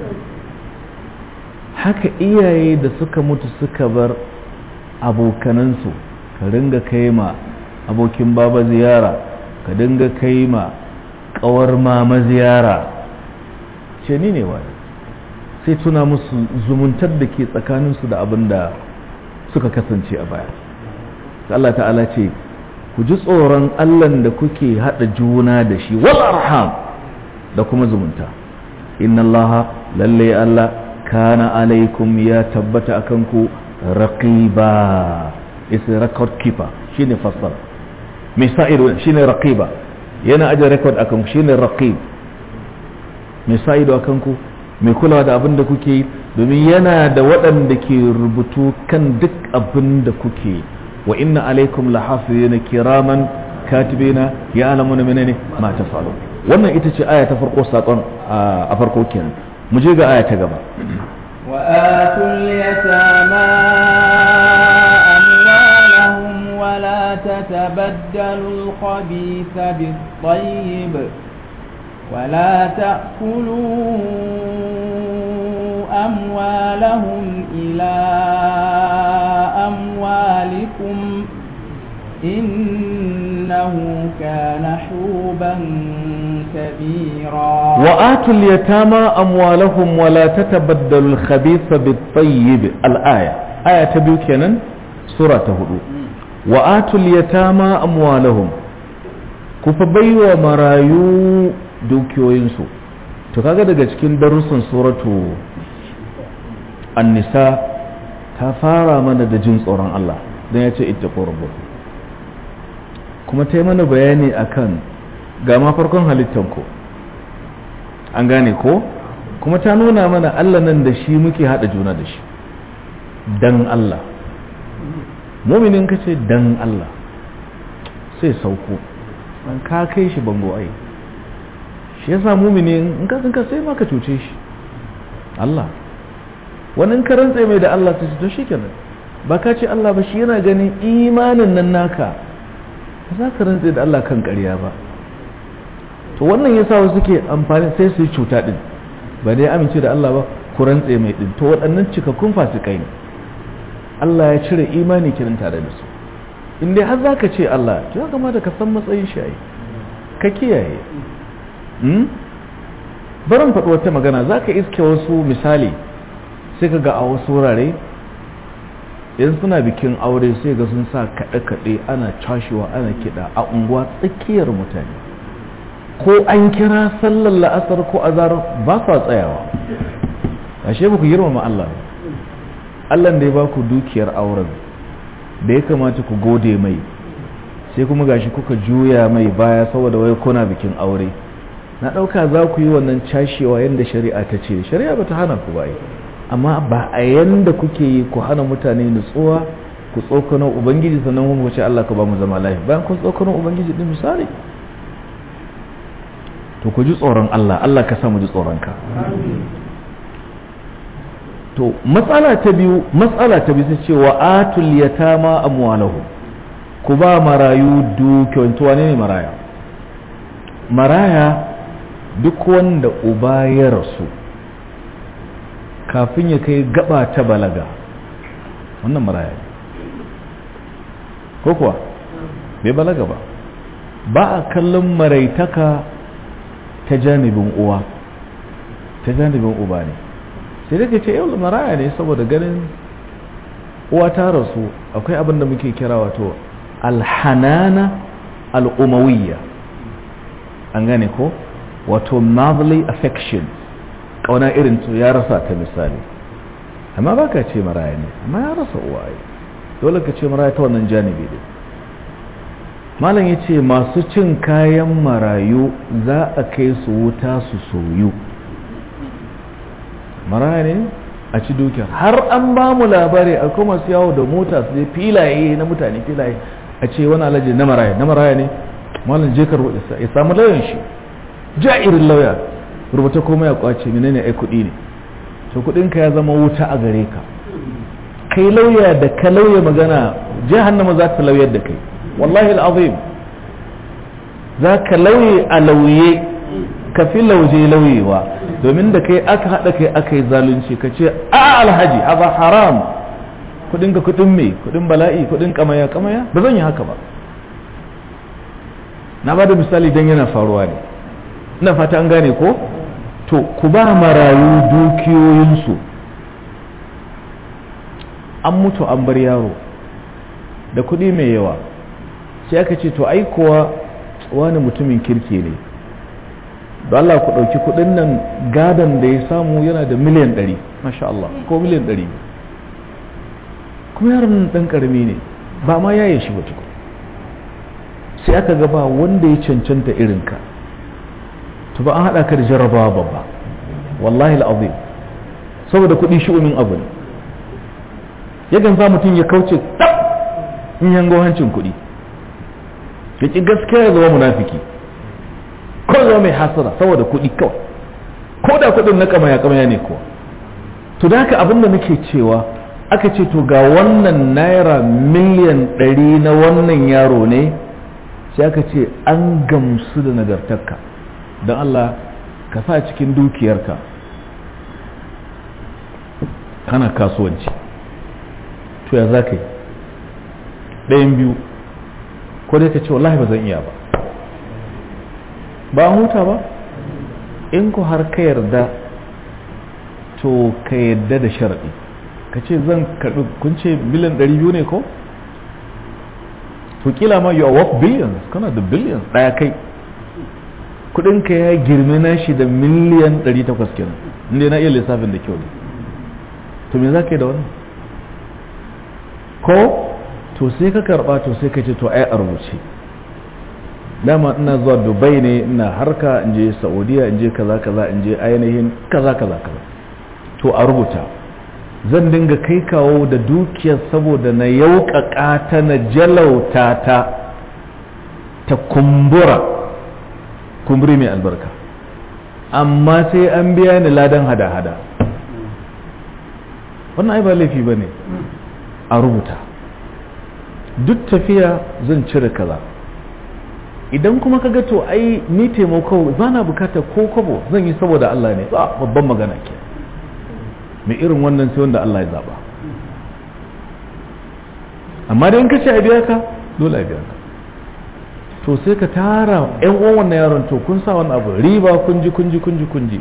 S1: haka iyaye da suka mutu suka bar abokanansu ka ringa kai ma abokin baba ziyara ka dinga kai ma kawar mama ziyara ce ni ne wani sai tuna musu zumuntar da ke tsakaninsu da abin da suka kasance a baya Allah ta'ala ce ku ji tsoron Allahn da kuke haɗa juna da shi wal arham da kuma zumunta inna Allah lalle Allah kana alaikum ya tabbata akan ku raqiba is record keeper shine fassara mai sa'ido shine raqiba yana aje record akan ku shine raqib mai sa'ido akan ku mai kulawa da abin da kuke yi domin yana da waɗanda ke rubutu kan duk abin da kuke yi wa inna alaikum lahafizina kiraman katibina ya alamuna menene ma tafalu wannan ita ce aya ta farko sakon a farko kenan mu je ga aya ta gaba
S2: wa atul yatama amwalahum wa la tatabaddalu al-khabitha bit-tayyib ولا تأكلوا أموالهم إلى أموالكم إنه كان حوبا كبيرا
S1: وآتوا اليتامى أموالهم ولا تتبدلوا الخبيث بالطيب الآية آية تبيوكينا سورة هدو وآتوا اليتامى أموالهم كفبيوا مرايو dukiyoyinsu to kaga daga cikin darussan suratu an-nisa ta fara mana da jin tsoron Allah don ya ce ita rabbukum kuma ta yi mana bayani akan ga ma farkon halittanku an gane ko kuma ta nuna mana Allah nan da shi muke hada juna da shi dan Allah muminin ka ce dan Allah sai sauko an ka kai shi bango ai shi yasa mumini in ka tsinka sai ma ka cuce shi Allah wani ka rantse mai da Allah ta to shikenan ba ka ce Allah ba shi yana ganin imanin nan naka ba za ka rantse da Allah kan ƙarya ba to wannan yasa wasu suke amfani sai su yi cuta din ba dai amince da Allah ba ku rantse mai din to waɗannan cikakkun fasikai ne Allah ya cire imani kirin tare da su in dai har zaka ce Allah to ya kamata ka san matsayin shi ai ka kiyaye barin faɗi wata magana za ka iske wasu misali sai ka ga a wasu wurare yan suna bikin aure sai ga sun sa kaɗe-kaɗe ana cashewa ana kiɗa a unguwa tsakiyar mutane ko an kira sallar la'asar ko azar ba sa tsayawa ashe ba ku girmama Allah Allah da ya ba ku dukiyar auren da ya kamata ku gode mai sai kuma gashi kuka juya mai baya saboda wai kuna bikin aure na ɗauka za ku yi wannan cashewa yadda shari'a ta ce shari'a ba ta hana ku ba amma ba a yanda kuke yi ku hana mutane nutsuwa ku tsokanon ubangiji sannan kuma ce Allah ka ba mu zama lafiya bayan kun tsokanon ubangiji din misali to ku ji tsoron Allah Allah ka sa mu ji tsoron ka to matsala ta biyu matsala ta biyu ce wa atul yatama amwalahu ku ba marayu dukiyoyin to wane ne maraya maraya duk wanda uba ya rasu kafin ya kai gaba ta balaga wannan maraya ne ko kuwa bai balaga ba ba a kallon maraitaka ta janibin uwa ta janibin uba ne sai da ce yau maraya ne saboda ganin uwa ta rasu akwai abin da muke kira wato alhanana al'umawiyya an gane ko wato motherly affection kauna irin to ya rasa ta misali amma ba ka ce maraya ne amma ya rasa uwaye dole ka ce maraya ta wannan janibi ne malam ya ce masu cin kayan marayu za a kai su wuta su soyu maraya ne a ci dukiyar har an ba mu labari a kuma su yawo da mota su je filaye na mutane filaye a ce wani alaji na maraya na maraya ne malam je ka rubuta ya samu lauyan shi ja'irin lauya rubuta komai ya kwace menene ai kuɗi ne to kuɗin ka ya zama wuta a gare ka kai lauya da ka lauya magana jahannama za ta lauyar da kai wallahi al'azim za ka lauye a lauye ka fi lauje lauyewa domin da kai aka haɗa kai aka yi zalunci ka ce a alhaji haza haram kudin ka kudin me kudin bala'i kudin kamaya kamaya ba zan yi haka ba na ba da misali don yana faruwa ne ina fata an gane ko to ku ba marayu dukiyoyinsu an mutu an bar yaro da kudi mai yawa sai aka ce to ai kuwa wani mutumin kirki ne da Allah ku ɗauki kuɗin nan gadon da ya samu yana da miliyan ɗari masha Allah ko miliyan ɗari kuma yaron nan ɗan ƙarami ne ba ma yaye shi ba tuku sai aka gaba wanda ya cancanta irinka to ba an haɗa ka da jarrabawa babba wallahi al'azim saboda kuɗi shi'umin abu ne yakan sa mutum ya kauce tab in yango hancin kuɗi ya ƙi gaskiya ya zama munafiki ko zama mai hasara saboda kuɗi kawai ko da kuɗin na kamaya kamaya ne kuwa to da haka abin da nake cewa aka ce to ga wannan naira miliyan ɗari na wannan yaro ne sai aka ce an gamsu da nagartarka don Allah ka sa cikin dukiyarka kana kasuwanci to ya za ka yi ɗayan biyu ko dai ka ce wallahi ba zan iya ba ba huta ba in ku har ka yarda to ka yarda da sharaɗi ka ce zan karɓi kun ce miliyan 200 ne ko to kila ma you are worth billions kana da billions ɗaya kai kudinka ya girme na shi da miliyan 800 kenan inda na iya lissafin da kyau ne to me za ka yi da wannan ko to sai ka karɓa to sai ka ce to ai a rubuce dama ina zuwa dubai ne ina harka in je saudiya in je kaza kaza in je ainihin kaza kaza kaza to a rubuta zan dinga kai kawo da dukiyar saboda na yauƙaƙa ta na jalauta ta ta kumbura kumburi mai albarka amma sai an biya ni ladan hada-hada wannan ai ba laifi ba ne a rubuta duk tafiya zan cire kaza idan kuma ka to ai ni taimako ba na bukata ko kwabo zan yi saboda Allah ne ba babban magana ke mai irin wannan sai wanda Allah ya zaba amma da in ka ce a biya ka dole a biya ka to sai ka tara yan uwan wannan yaron to kun sa wani abu riba kunji kunji kunji kunji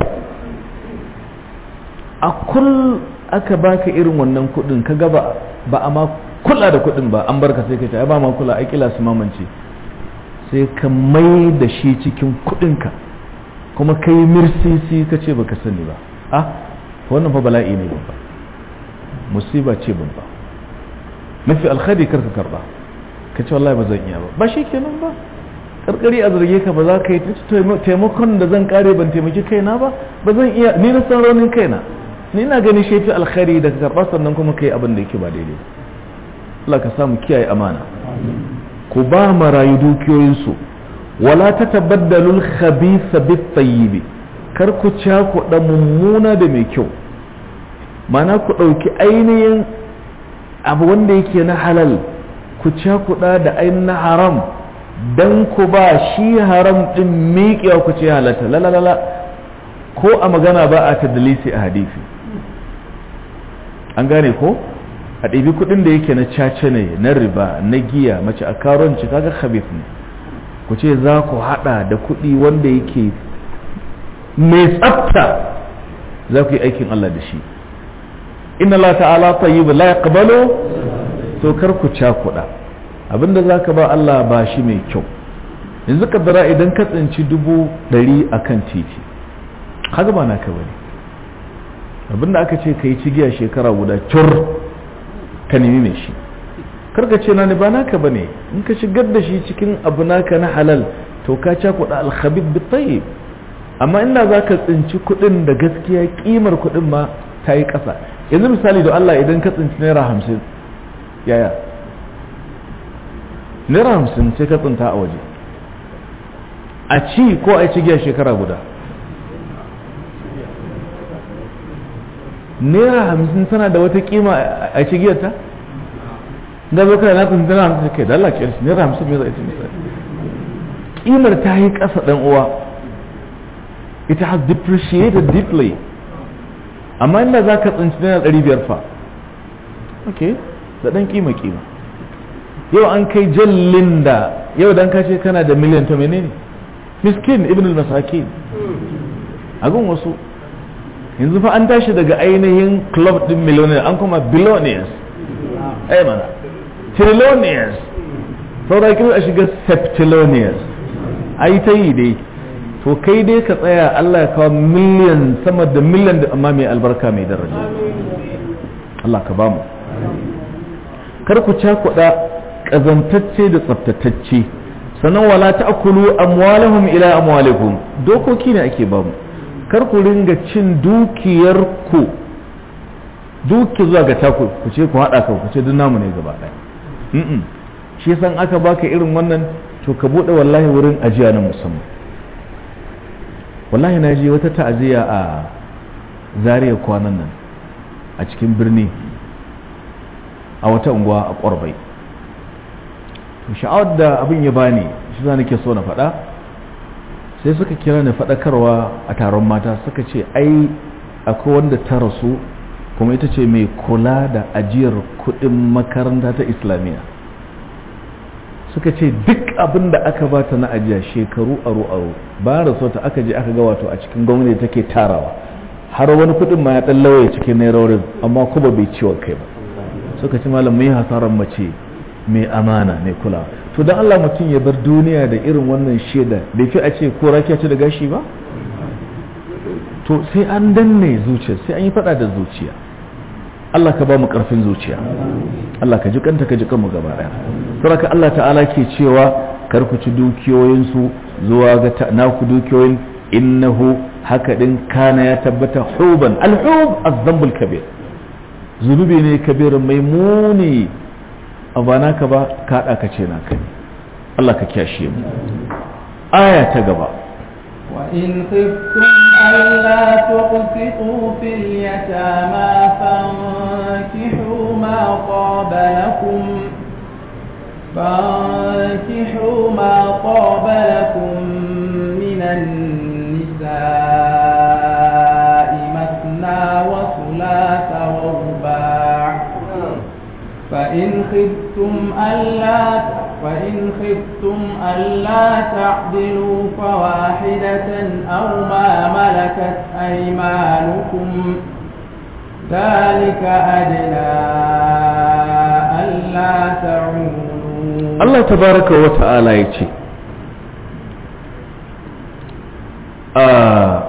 S1: a kul aka baka irin wannan kudin ka gaba ba a ma kula da kudin ba an barka sai ka ce ai ba ma kula ai kila su mamance sai ka mai da shi cikin kudinka kuma ka yi mirsisi ka ce baka sani ba a wannan fa bala'i ne babba musiba ce babba mafi alkhadi karka karba ka ce wallahi ba zan iya ba ba shi kenan ba karkari a zarge ka ba za ka yi taimakon da zan kare ban taimaki kaina ba ba zan iya ni na san raunin kaina ni na gani shi fi alkhari da ka karba sannan kuma ka yi abin da yake ba daidai Allah ka samu kiyaye amana ku ba marayu dukiyoyinsu wala ta tabaddalul khabitha bit tayyibi kar ku cakuɗa mummuna da mai kyau mana ku ɗauki ainihin abu wanda yake na halal ku cakuɗa da ainihin na haram dan ku ba shi haram ɗin miƙewa ku ce halatta lalalala ko a magana ba a tadalisi a hadisi an gane ko a ɗabi kuɗin da yake na caca ne na riba na giya mace a karonci kaga khabith ne ku ce za ku haɗa da kuɗi wanda yake mai tsafta za ku yi aikin Allah da shi inna Allah ta'ala tayyib la yaqbalu to kar ku cakuɗa abinda za ka ba Allah ba shi mai kyau yanzu kaddara idan ka tsinci dubu ɗari a kan titi haka ba naka bane abinda aka ce ka yi cigiya shekara guda cur ka nemi mai shi karka ce na ni ba naka bane in ka shigar da shi cikin abu naka na halal to ka ca kuɗa alhabib bi tayyib amma inda za ka tsinci kuɗin da gaskiya kimar kuɗin ma ta yi ƙasa yanzu misali da Allah idan ka tsinci naira hamsin yaya naira hamsin sai ka tsinta a waje a ci ko a ci giya shekara guda naira hamsin tana da wata kima a ci giyarta da zo kai na tsinta naira hamsin kai da Allah ke shi naira hamsin me za a ci misali kimar ta yi ƙasa ɗan uwa it has depreciated deeply amma inda za ka tsinci naira ɗari biyar fa ok da ɗan kima kima yau an kai jallin da yau dan ka ce kana da miliyan ta menene miskin ibn al-masakin a gun wasu yanzu fa an tashi daga ainihin club din millionaire an kuma billionaires ai mana trillionaires saura kilo a shiga septillionaires ai ta yi dai to kai dai ka tsaya Allah ya kawo miliyan sama da miliyan da amma mai albarka mai daraja Allah ka bamu kar ku cakuɗa ƙazantacce da tsaftatacce sannan wala ta'kulu amwalahum ila amwalikum dokoki ne ake bamu kar ku ringa cin dukiyar ku duki zuwa ga taku ku ce ku hada kan ku ce duk namu ne gaba ɗaya shi yasa aka baka irin wannan to ka bude wallahi wurin ajiya na musamman wallahi na je wata ta'aziyya a zariya kwanan nan a cikin birni a wata unguwa a ƙwarbai sha'awar da abin ya bani shi za nake so na faɗa sai suka kira ni faɗakarwa a taron mata suka ce ai akwai wanda ta rasu kuma ita ce mai kula da ajiyar kuɗin makaranta ta islamiyya suka ce duk abin da aka bata na ajiya shekaru aro aro ba rasu ta aka je aka ga wato a cikin gwamnati take tarawa har wani kuɗin ma ya ɗan lauye cikin nairorin amma kuma bai ciwon kai ba suka ce malam mai hasarar mace mai amana mai kula to dan Allah mutum ya bar duniya da irin wannan shaida bai fi a ce ko rakiya ce da gashi ba to sai an danne zuciya sai an yi fada da zuciya Allah ka ba mu karfin zuciya Allah ka ji kanta ka ji kanmu gaba daya saboda Allah ta'ala ke cewa kar ku ci dukiyoyin su zuwa ga naku dukiyoyin innahu haka din kana ya tabbata huban al-hub az-dhanbul kabir zunubi ne kabirin mai muni ba naka ba ka haɗa ka ce naka ne Allah ka kyashe mu aya ta gaba
S2: وإن خفتم ألا تقسطوا في اليتامى فانكحوا ما طاب لكم فانكحوا ما طاب لكم من النساء مثنى وثلاث ورباع فإن خفتم ألا فإن خفتم ألا تعدلوا فواحدة أو ما ملكت أيمانكم ذلك أدنى ألا تعولوا
S1: الله تبارك وتعالى يتي آه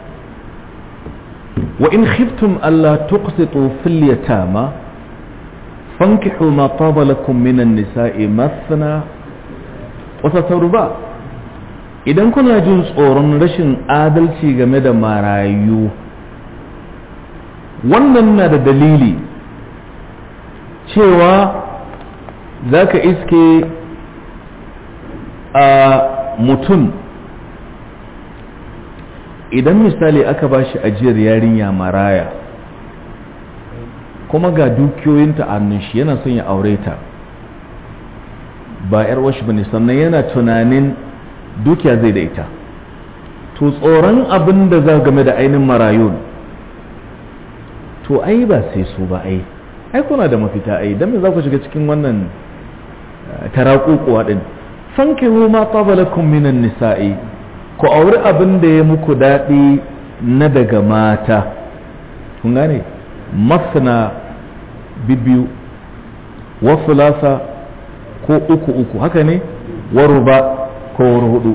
S1: وإن خفتم ألا تقسطوا في اليتامى فانكحوا ما طاب لكم من النساء مثنى وتتربا idan kuna jin tsoron rashin adalci game da marayu wannan na da dalili cewa za ka iske a mutum idan misali aka ba shi ajiyar yarinya maraya kuma ga dukiyoyinta a hannun shi yana son ya aure ta ba yar washi bane sannan yana tunanin dukiya zai da ita to tsoron abin da za game da ainihin marayun to ai ba sai su ba ai ai kuna da mafita ai dan me za ku shiga cikin wannan tarakukuwa din fankihu ma qabalakum minan nisa'i ku auri abin da ya muku daɗi na daga mata kun gane masna bibiyu wasu lasa ko uku uku haka ne waruba ko hudu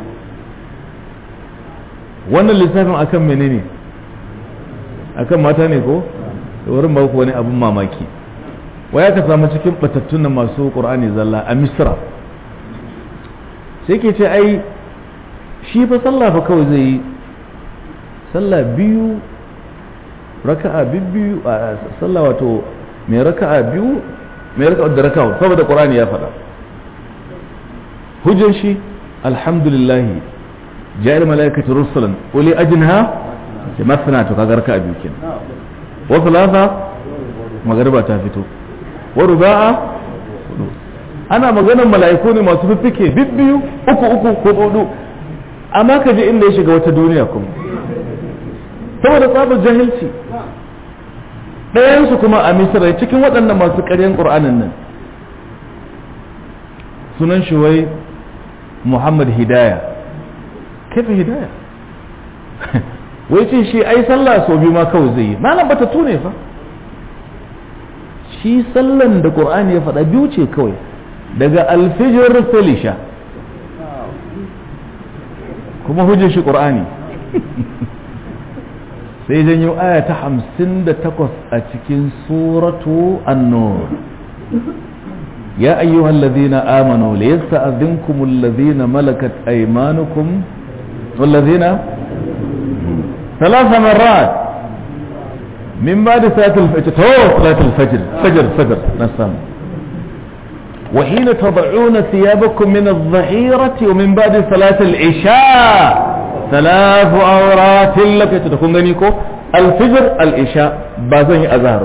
S1: wannan lissafin akan menene akan mata ne ko wurin ba ku wani abin mamaki waya ka samu cikin batattun masu ƙur'ani zalla a misra sai ke ce ai shi fa sallah fa kawai zai yi sallah biyu raka'a biyu a sallah wato mai raka'a biyu mai raka'a da raka'a saboda qur'ani ya faɗa hujjar shi alhamdulillah ja'al malaikatu rusulan uli ajnaha ce masana to kaga raka biyu kenan wa thalatha magariba ta fito wa ruba'a ana maganar mala'iku ne masu fiffike bibbiyu uku uku ko hudu amma ka je inda ya shiga wata duniya kuma saboda tsabar jahilci ɗayansu kuma a misira cikin waɗannan masu ƙaryan ƙur'anin nan sunan shi wai muhammad hidaya kafa hidaya wai ce shi ai sallah sau biyu ma kawai zai yi malam bata tune fa shi sallan da ƙur'ani ya faɗa biyu ce kawai daga alfijir felisha kuma hujjar shi ƙur'ani sai janyo aya ta hamsin da takwas a cikin suratu annur ya ayyuhan ladina amanu la yasta'dhinkum alladhina malakat aymanukum والذين ثلاث مرات من بعد صلاة الفجر تو صلاة الفجر فجر فجر نسام وحين تضعون ثيابكم من الظهيرة ومن بعد صلاة العشاء ثلاث أورات لك تكون غنيكو الفجر العشاء بازن أزهر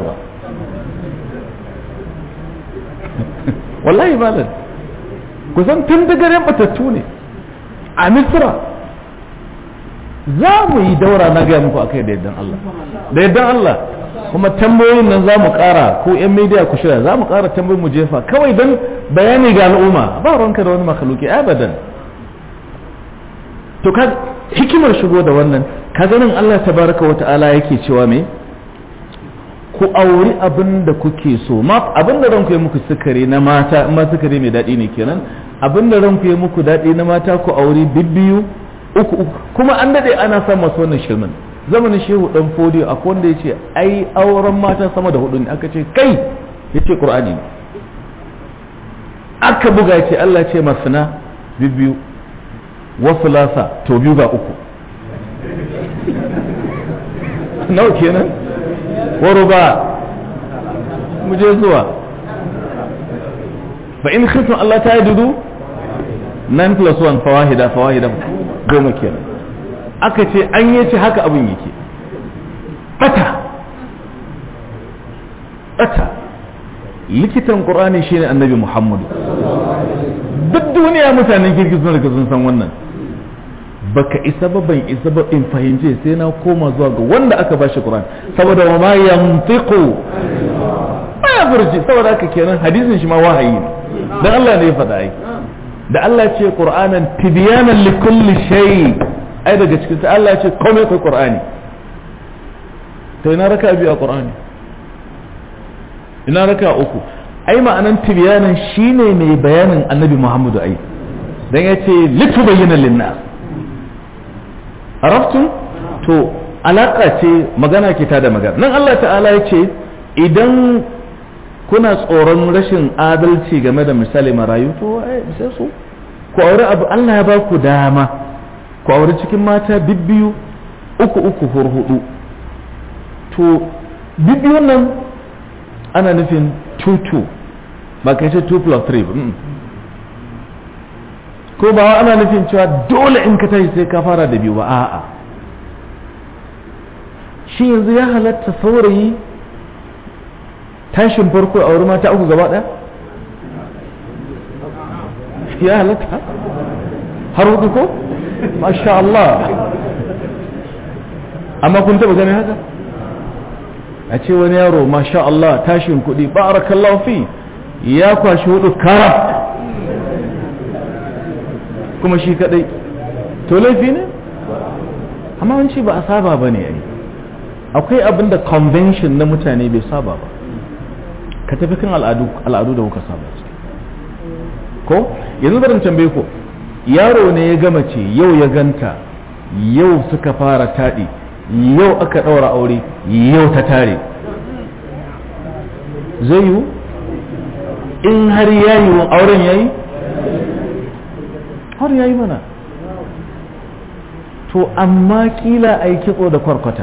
S1: والله بالد kusan tun daga ran batattu ne a misra za mu yi daura na gaya muku akai da yaddan Allah da yaddan Allah kuma tambayoyin nan za mu kara ko yan media ku shirya za mu kara tambayoyin mu jefa kawai don bayani ga al'umma ba ranka da wani makaluki abadan to ka hikimar shigo da wannan ka ganin Allah tabaraka wa ta'ala yake cewa me ku auri abin da kuke so ma abin da ranku ya muku sukari na mata in ma sukari mai daɗi ne kenan abin da ranku ya muku daɗi na mata ku auri bibbiyu uku uku kuma an daɗe ana son masu wannan shirmin zamanin shehu dan fodiyo akwai wanda ya ce ai auren mata sama da hudu ne aka ce kai ya ce ƙur'ani ne aka buga ya ce Allah ce masana bibbiyu wasu lasa to biyu ga uku nawa kenan waro ba mu je zuwa fa in khiftum Allah ta yadudu 9 plus 1 fawahida fawahida goma kenan aka ce an yi ce haka abin yake bata bata likitan qur'ani shine annabi muhammadu duk duniya mutanen kirki sun riga sun san wannan baka isa ba ban isa ba in fahimce sai na koma zuwa ga wanda aka bashi qur'ani saboda wa ma yantiqu ba ya furci saboda haka kenan hadisin shi ma wahayi ne dan Allah ne ya faɗa ai da Allah ce qur'anan tibyanan likulli shay ai daga cikin sai Allah ce komai kai qur'ani to ina raka biyu a qur'ani ina raka uku ai ma'anan tibyanan shine mai bayanin annabi Muhammadu ai dan yace litubayyana linnas arabtum to alaka ce magana ke ta da magana nan Allah ta'ala ya ce idan kuna tsoron rashin adalci game da misali marayu to ai sai su ku aure abu Allah ya ba ku dama ku aure cikin mata bibbiyu uku uku hurhudu to bibbiyun nan ana nufin tutu ba kai ce 2 plus 3 ko ba ana nufin cewa dole in ka tashi sai ka fara da biyu ba a'a shi yanzu ya halatta saurayi tashin farko a wurin mata uku gaba ɗaya ya halatta har hudu ko masha Allah amma kun taba ganin haka a ce wani yaro masha Allah tashin kuɗi barakallahu fi ya kwashi hudu kara kuma shi kadai to laifi ne amma wanci ba a saba ba ne akwai abin da convention na mutane bai saba ba ka tafi kan al'adu da kuka saba ko yanzu barin tambaye ko yaro ne ya gama ce yau ya ganta yau suka fara taɗi yau aka ɗaura aure yau ta tare zai yiwu in har ya yiwu auren ya yi har ya yi mana to amma kila a yi kitso da kwarkwata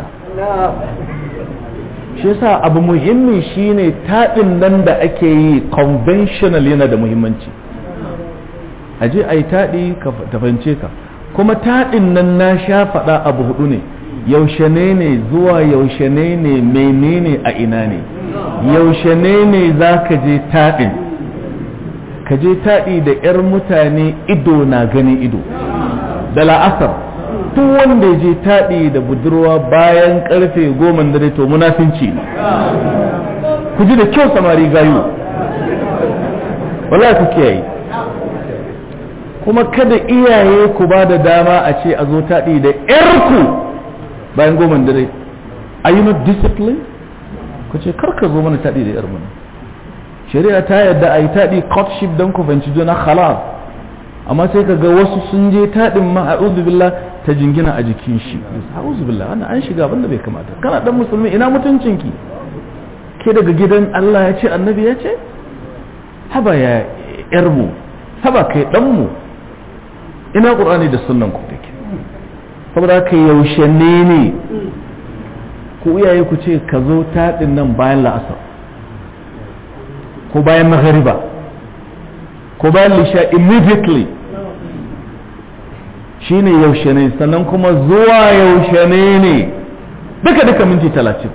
S1: shi yasa abu muhimmi shine taɗin nan da ake yi conventional yana da muhimmanci a je a yi taɗi ka ta fahimce ka kuma taɗin nan na sha faɗa abu hudu ne yaushe ne ne zuwa yaushe ne ne menene a ina ne yaushe ne ne za ka je taɗin ka je taɗi da 'yar mutane ido na gani ido da la'asar duk wanda ya je taɗi da budurwa bayan karfe goma dare to munafinci ne ku ji da kyau samari gayu wala ku kiyaye kuma kada iyaye ku ba da dama a ce a zo taɗi da 'yarku bayan goma dare are you not disciplined ku ce kar ka zo mana taɗi da 'yar mana shari'a ta yadda a yi taɗi courtship don ku fahimci juna halal amma sai ka ga wasu sun je taɗin ma a'udhu billah ta jingina a jikin shi a'udhu billah wannan an shiga abinda bai kamata kana dan musulmi ina mutuncinki ke daga gidan Allah ya ce annabi ya ce haba ya yar mu haba kai dan mu ina qur'ani da sunnan ku take saboda kai yaushe ne ne ku iyaye ku ce ka zo taɗin nan bayan la'asar ko bayan maghariba ko bayan lisha immediately shine yaushe ne sannan kuma zuwa yaushe ne ne duka duka minti talatin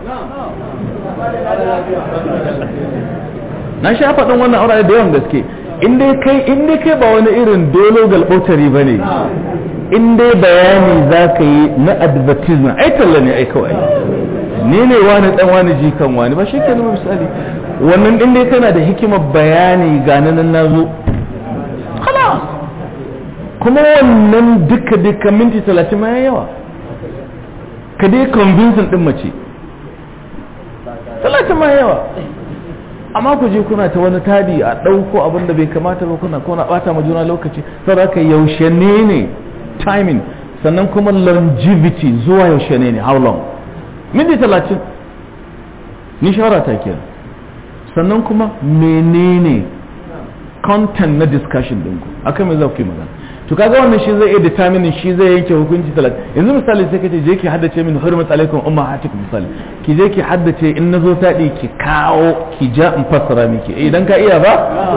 S1: na sha faɗin wannan aure da yawan gaske in dai kai in dai kai ba wani irin dolo galbautari ba ne in dai bayani za ka yi na advertisement ai talla ne ai kawai ni ne wani dan wani jikan wani ba shi ke nuna misali wannan din dai kana da hikimar bayani ga nan na zo khalas kuma wannan duka duka minti talatin ma yawa ka dai convincing din mace talatin ma yawa amma ku je kuna ta wani tadi a ɗauko abin da bai kamata ba kuna kuna bata ma juna lokaci saboda haka yaushe ne ne timing sannan kuma longevity zuwa yaushe ne ne how long minti talatin ni shawara ta kenan sannan kuma menene content na discussion ɗinku akan me za ku yi magana to kaga wannan shi zai iya determine shi zai yanke hukunci talatin yanzu misali sai kace je ki haddace min hurmat alaikum ummahatikum misali ki je ki haddace in nazo taɗi ki kawo ki ja in fassara miki eh idan ka iya ba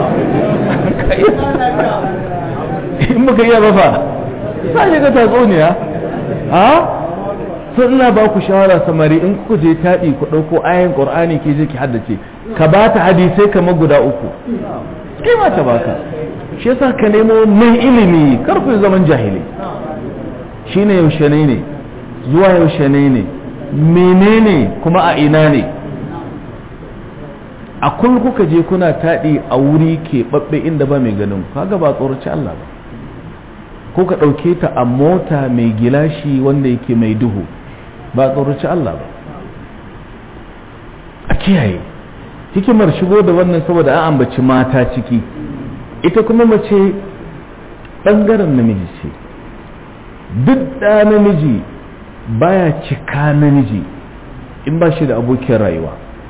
S1: in baka iya ba fa sai ga tatsuniya a sun ina ba ku shawara samari in kuka je taɗi ku ɗauko ayan ƙur'ani ke je ki haddace ka ba ta hadisai kamar guda uku kai ma ta baka shi yasa ka nemo mai ilimi kar ku zaman jahili shine yaushe ne ne zuwa yaushe ne ne menene kuma a ina ne a kun kuka je kuna taɗi a wuri ke ɓaɓɓe inda ba mai ganin kaga ba tsoraci Allah ba ko ka ɗauke ta a mota mai gilashi wanda yake mai duhu ba tsoraci Allah ba a kiyaye hikimar shigo da wannan saboda an ambaci mata ciki ita kuma mace ɓangaren namiji ce duk da namiji baya cika namiji in ba shi da abokin rayuwa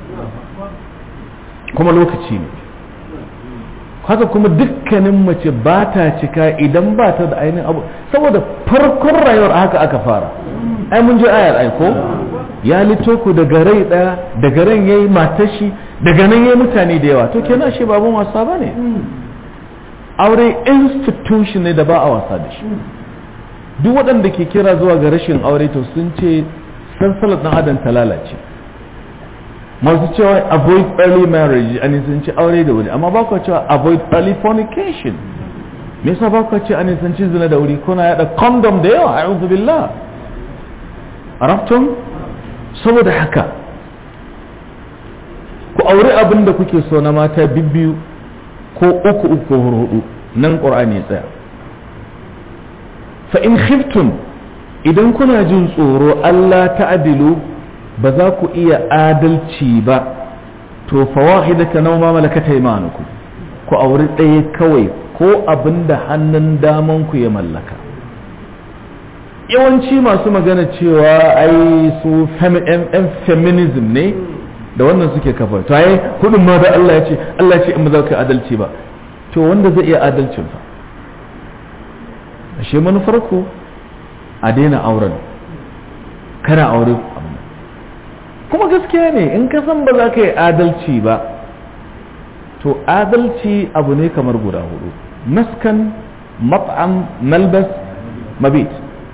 S1: kuma lokaci ne haka kuma dukkanin mace ba ta cika idan ba ta da ainihin abu saboda farkon rayuwar haka aka fara ai mun ji ayar aiko ya lito ku daga rai daya daga ran yayi matashi daga nan yayi mutane da yawa to kenan shi babun wasa bane aure institution ne da ba a wasa da shi duk waɗanda ke kira zuwa ga rashin aure to sun ce sansalar ɗan adam ta lalace masu cewa avoid early marriage an sun ce aure da wuri amma ba ku cewa avoid early fornication me yasa ba ku ce an sun ci zina da wuri kuna yada condom da yawa a'udhu billah arabtum saboda haka ku aure abin da kuke so na mata bibbiyu ko uku uku ko hudu nan qur'ani ya tsaya fa in khiftum idan kuna jin tsoro Allah ta'dilu ba za ku iya adalci ba to fawahidaka naw ma malakat aymanukum ku auri ɗaya kawai ko abinda hannun daman ku ya mallaka yawanci masu magana cewa ai su feminism ne da wannan suke kafa to ai kudin ma da Allah ya ce Allah ya ce in ba za ka adalci ba to wanda zai iya adalcin fa ashe manufar ku a daina auren kana aure kuma gaskiya ne in ka san ba za ka yi adalci ba to adalci abu ne kamar guda hudu maskan mat'am malbas mabit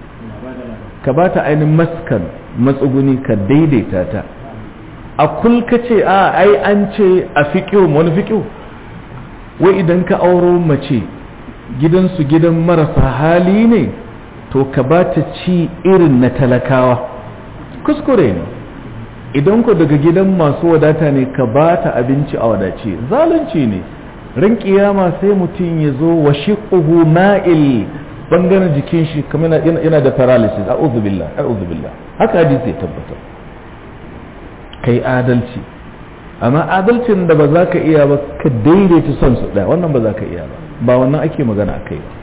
S1: ka ba ta ainihin maskan matsuguni ka daidaita ta a kulka ce a ai an ce a fiƙiyo wani fiƙiyo wai idan ka auro mace gidansu gidan marasa hali ne to ka ba ta ci irin na talakawa kuskure ne idan ku daga gidan masu wadata ne ka ba ta abinci a wadace zalunci ne ran kiyama sai mutum ya zo wa shiquhu ma'il bangaren jikin shi kamar yana da paralysis a'udhu billah a'udhu billah haka hadisi ya tabbata kai adalci amma adalcin da ba za ka iya ba ka daidaita son su ɗaya wannan ba za ka iya ba ba wannan ake magana a kai ba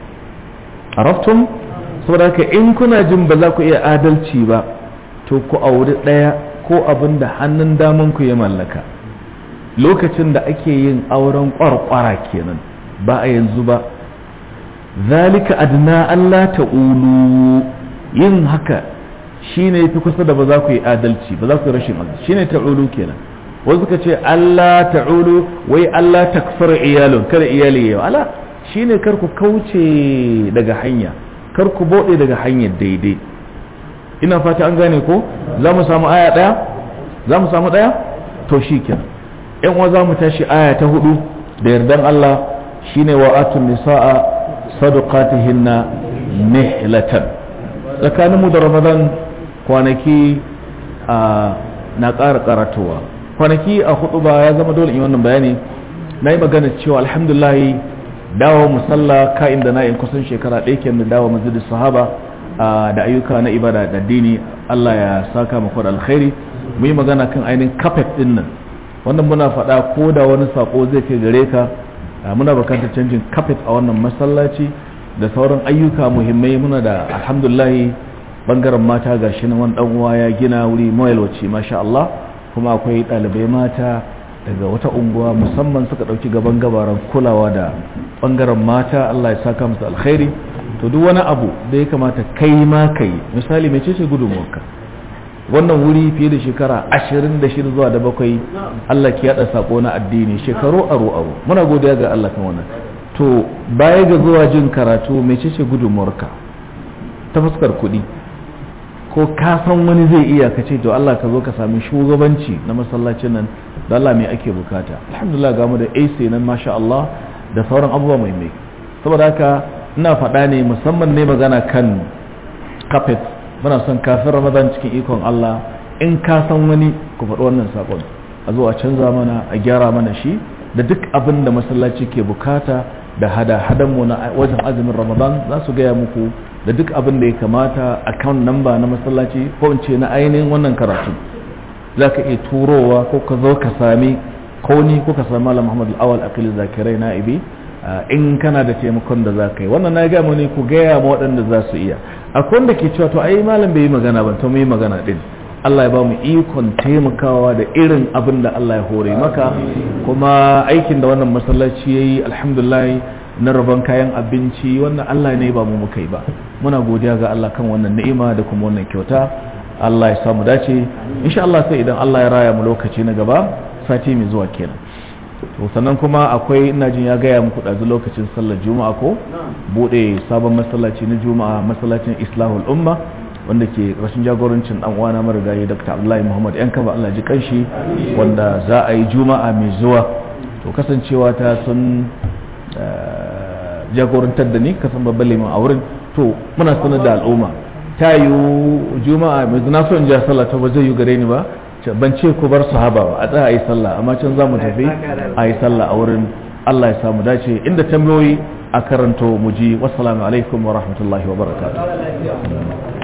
S1: araftum saboda haka in kuna jin ba za ku iya adalci ba to ku auri ɗaya ko abin da hannun daman ku ya mallaka lokacin da ake yin auren kwarkwara kenan ba a yanzu ba zalika adna Allah ta'ulu yin haka shine fi kusa da ba za ku yi adalci ba za ku yi rashin adalci shine ta'ulu kenan wasu suka ce Allah ta'ulu wai Allah takfar iyalun kada iyali yau ala shine kar ku kauce daga hanya kar ku bode daga hanyar daidai ina fata an gane ko za mu samu aya daya za mu samu daya to shikenan yan uwa za mu tashi aya ta hudu da yardan Allah shine wa atun nisaa sadaqatihinna nihlatan tsakanin mu da Ramadan kwanaki na ƙara karatowa kwanaki a hudu ba ya zama dole in wannan bayani na yi magana cewa alhamdulillah dawo musalla ka'in da na'in kusan shekara ɗaya ke da dawo masjidin sahaba da ayyuka na ibada da dini Allah ya saka mu da alkhairi mu yi magana kan ainihin kafet din nan wannan muna faɗa ko da wani sako zai kai gare ka muna bukatar canjin kafet a wannan masallaci da sauran ayyuka muhimmai muna da alhamdulillah bangaren mata ga shi nan wani dan uwa ya gina wuri mawalwaci masha Allah kuma akwai ɗalibai mata daga wata unguwa musamman suka ɗauki gaban gabaran kulawa da bangaren mata Allah ya saka musu alkhairi to duk wani abu da ya kamata kai ma kai misali mai ce gudunmuwarka wannan wuri fiye da shekara ashirin da shida zuwa da bakwai Allah ke yada sako na addini shekaru aro aro muna godiya ga Allah kan wannan to baya ga zuwa jin karatu mai ce gudunmuwarka ta fuskar kuɗi ko ka san wani zai iya ka ce to Allah ka zo ka sami shugabanci na masallacin nan da Allah mai ake bukata alhamdulillah ga mu da AC nan masha Allah da sauran abubuwa mai mai saboda haka ina faɗa ne musamman ne magana kan carpet muna son kafin ramadan cikin ikon Allah in ka san wani ku faɗi wannan sakon a zo a canza mana a gyara mana shi da duk abin da masallaci ke bukata da hada hadan mu na wajen azumin ramadan za su gaya muku da duk abin da ya kamata account number na masallaci ko in ce na ainihin wannan karatu za ka iya turowa ko ka zo ka sami ko ni ko ka sami malam muhammad al-awal akili zakirai na'ibi in kana da taimakon da za ka yi wannan na gaya ne ku gaya ma waɗanda za su iya akwai wanda ke cewa to ai malam bai yi magana ba to mu yi magana din Allah ya ba mu ikon taimakawa da irin abin da Allah ya hore maka kuma aikin da wannan masallaci ya yi alhamdulillah na rabon kayan abinci wannan Allah ne ba mu muka yi ba muna godiya ga Allah kan wannan ni'ima da kuma wannan kyauta Allah ya samu dace insha Allah sai idan Allah ya raya mu lokaci na gaba sati mai zuwa kenan to sannan kuma akwai ina jin ya gaya muku ɗazu lokacin sallar juma'a ko bude sabon masallaci na juma'a masallacin islahul umma wanda ke rashin jagorancin dan uwana marigayi dr abdullahi muhammad yan kaba allah ji kanshi wanda za a yi juma'a mai zuwa to kasancewa ta sun jagorantar da ni kasan babban liman a wurin to muna sanar da al'umma ta yi juma'a mai na so in ja sallah ta ba zai yi gare ni ba ban ce ku bar sahaba ba a tsaya a yi sallah amma can za mu tafi a yi sallah a wurin Allah ya samu dace inda tambayoyi a karanto mu ji wassalamu alaikum wa rahmatullahi wa barakatuh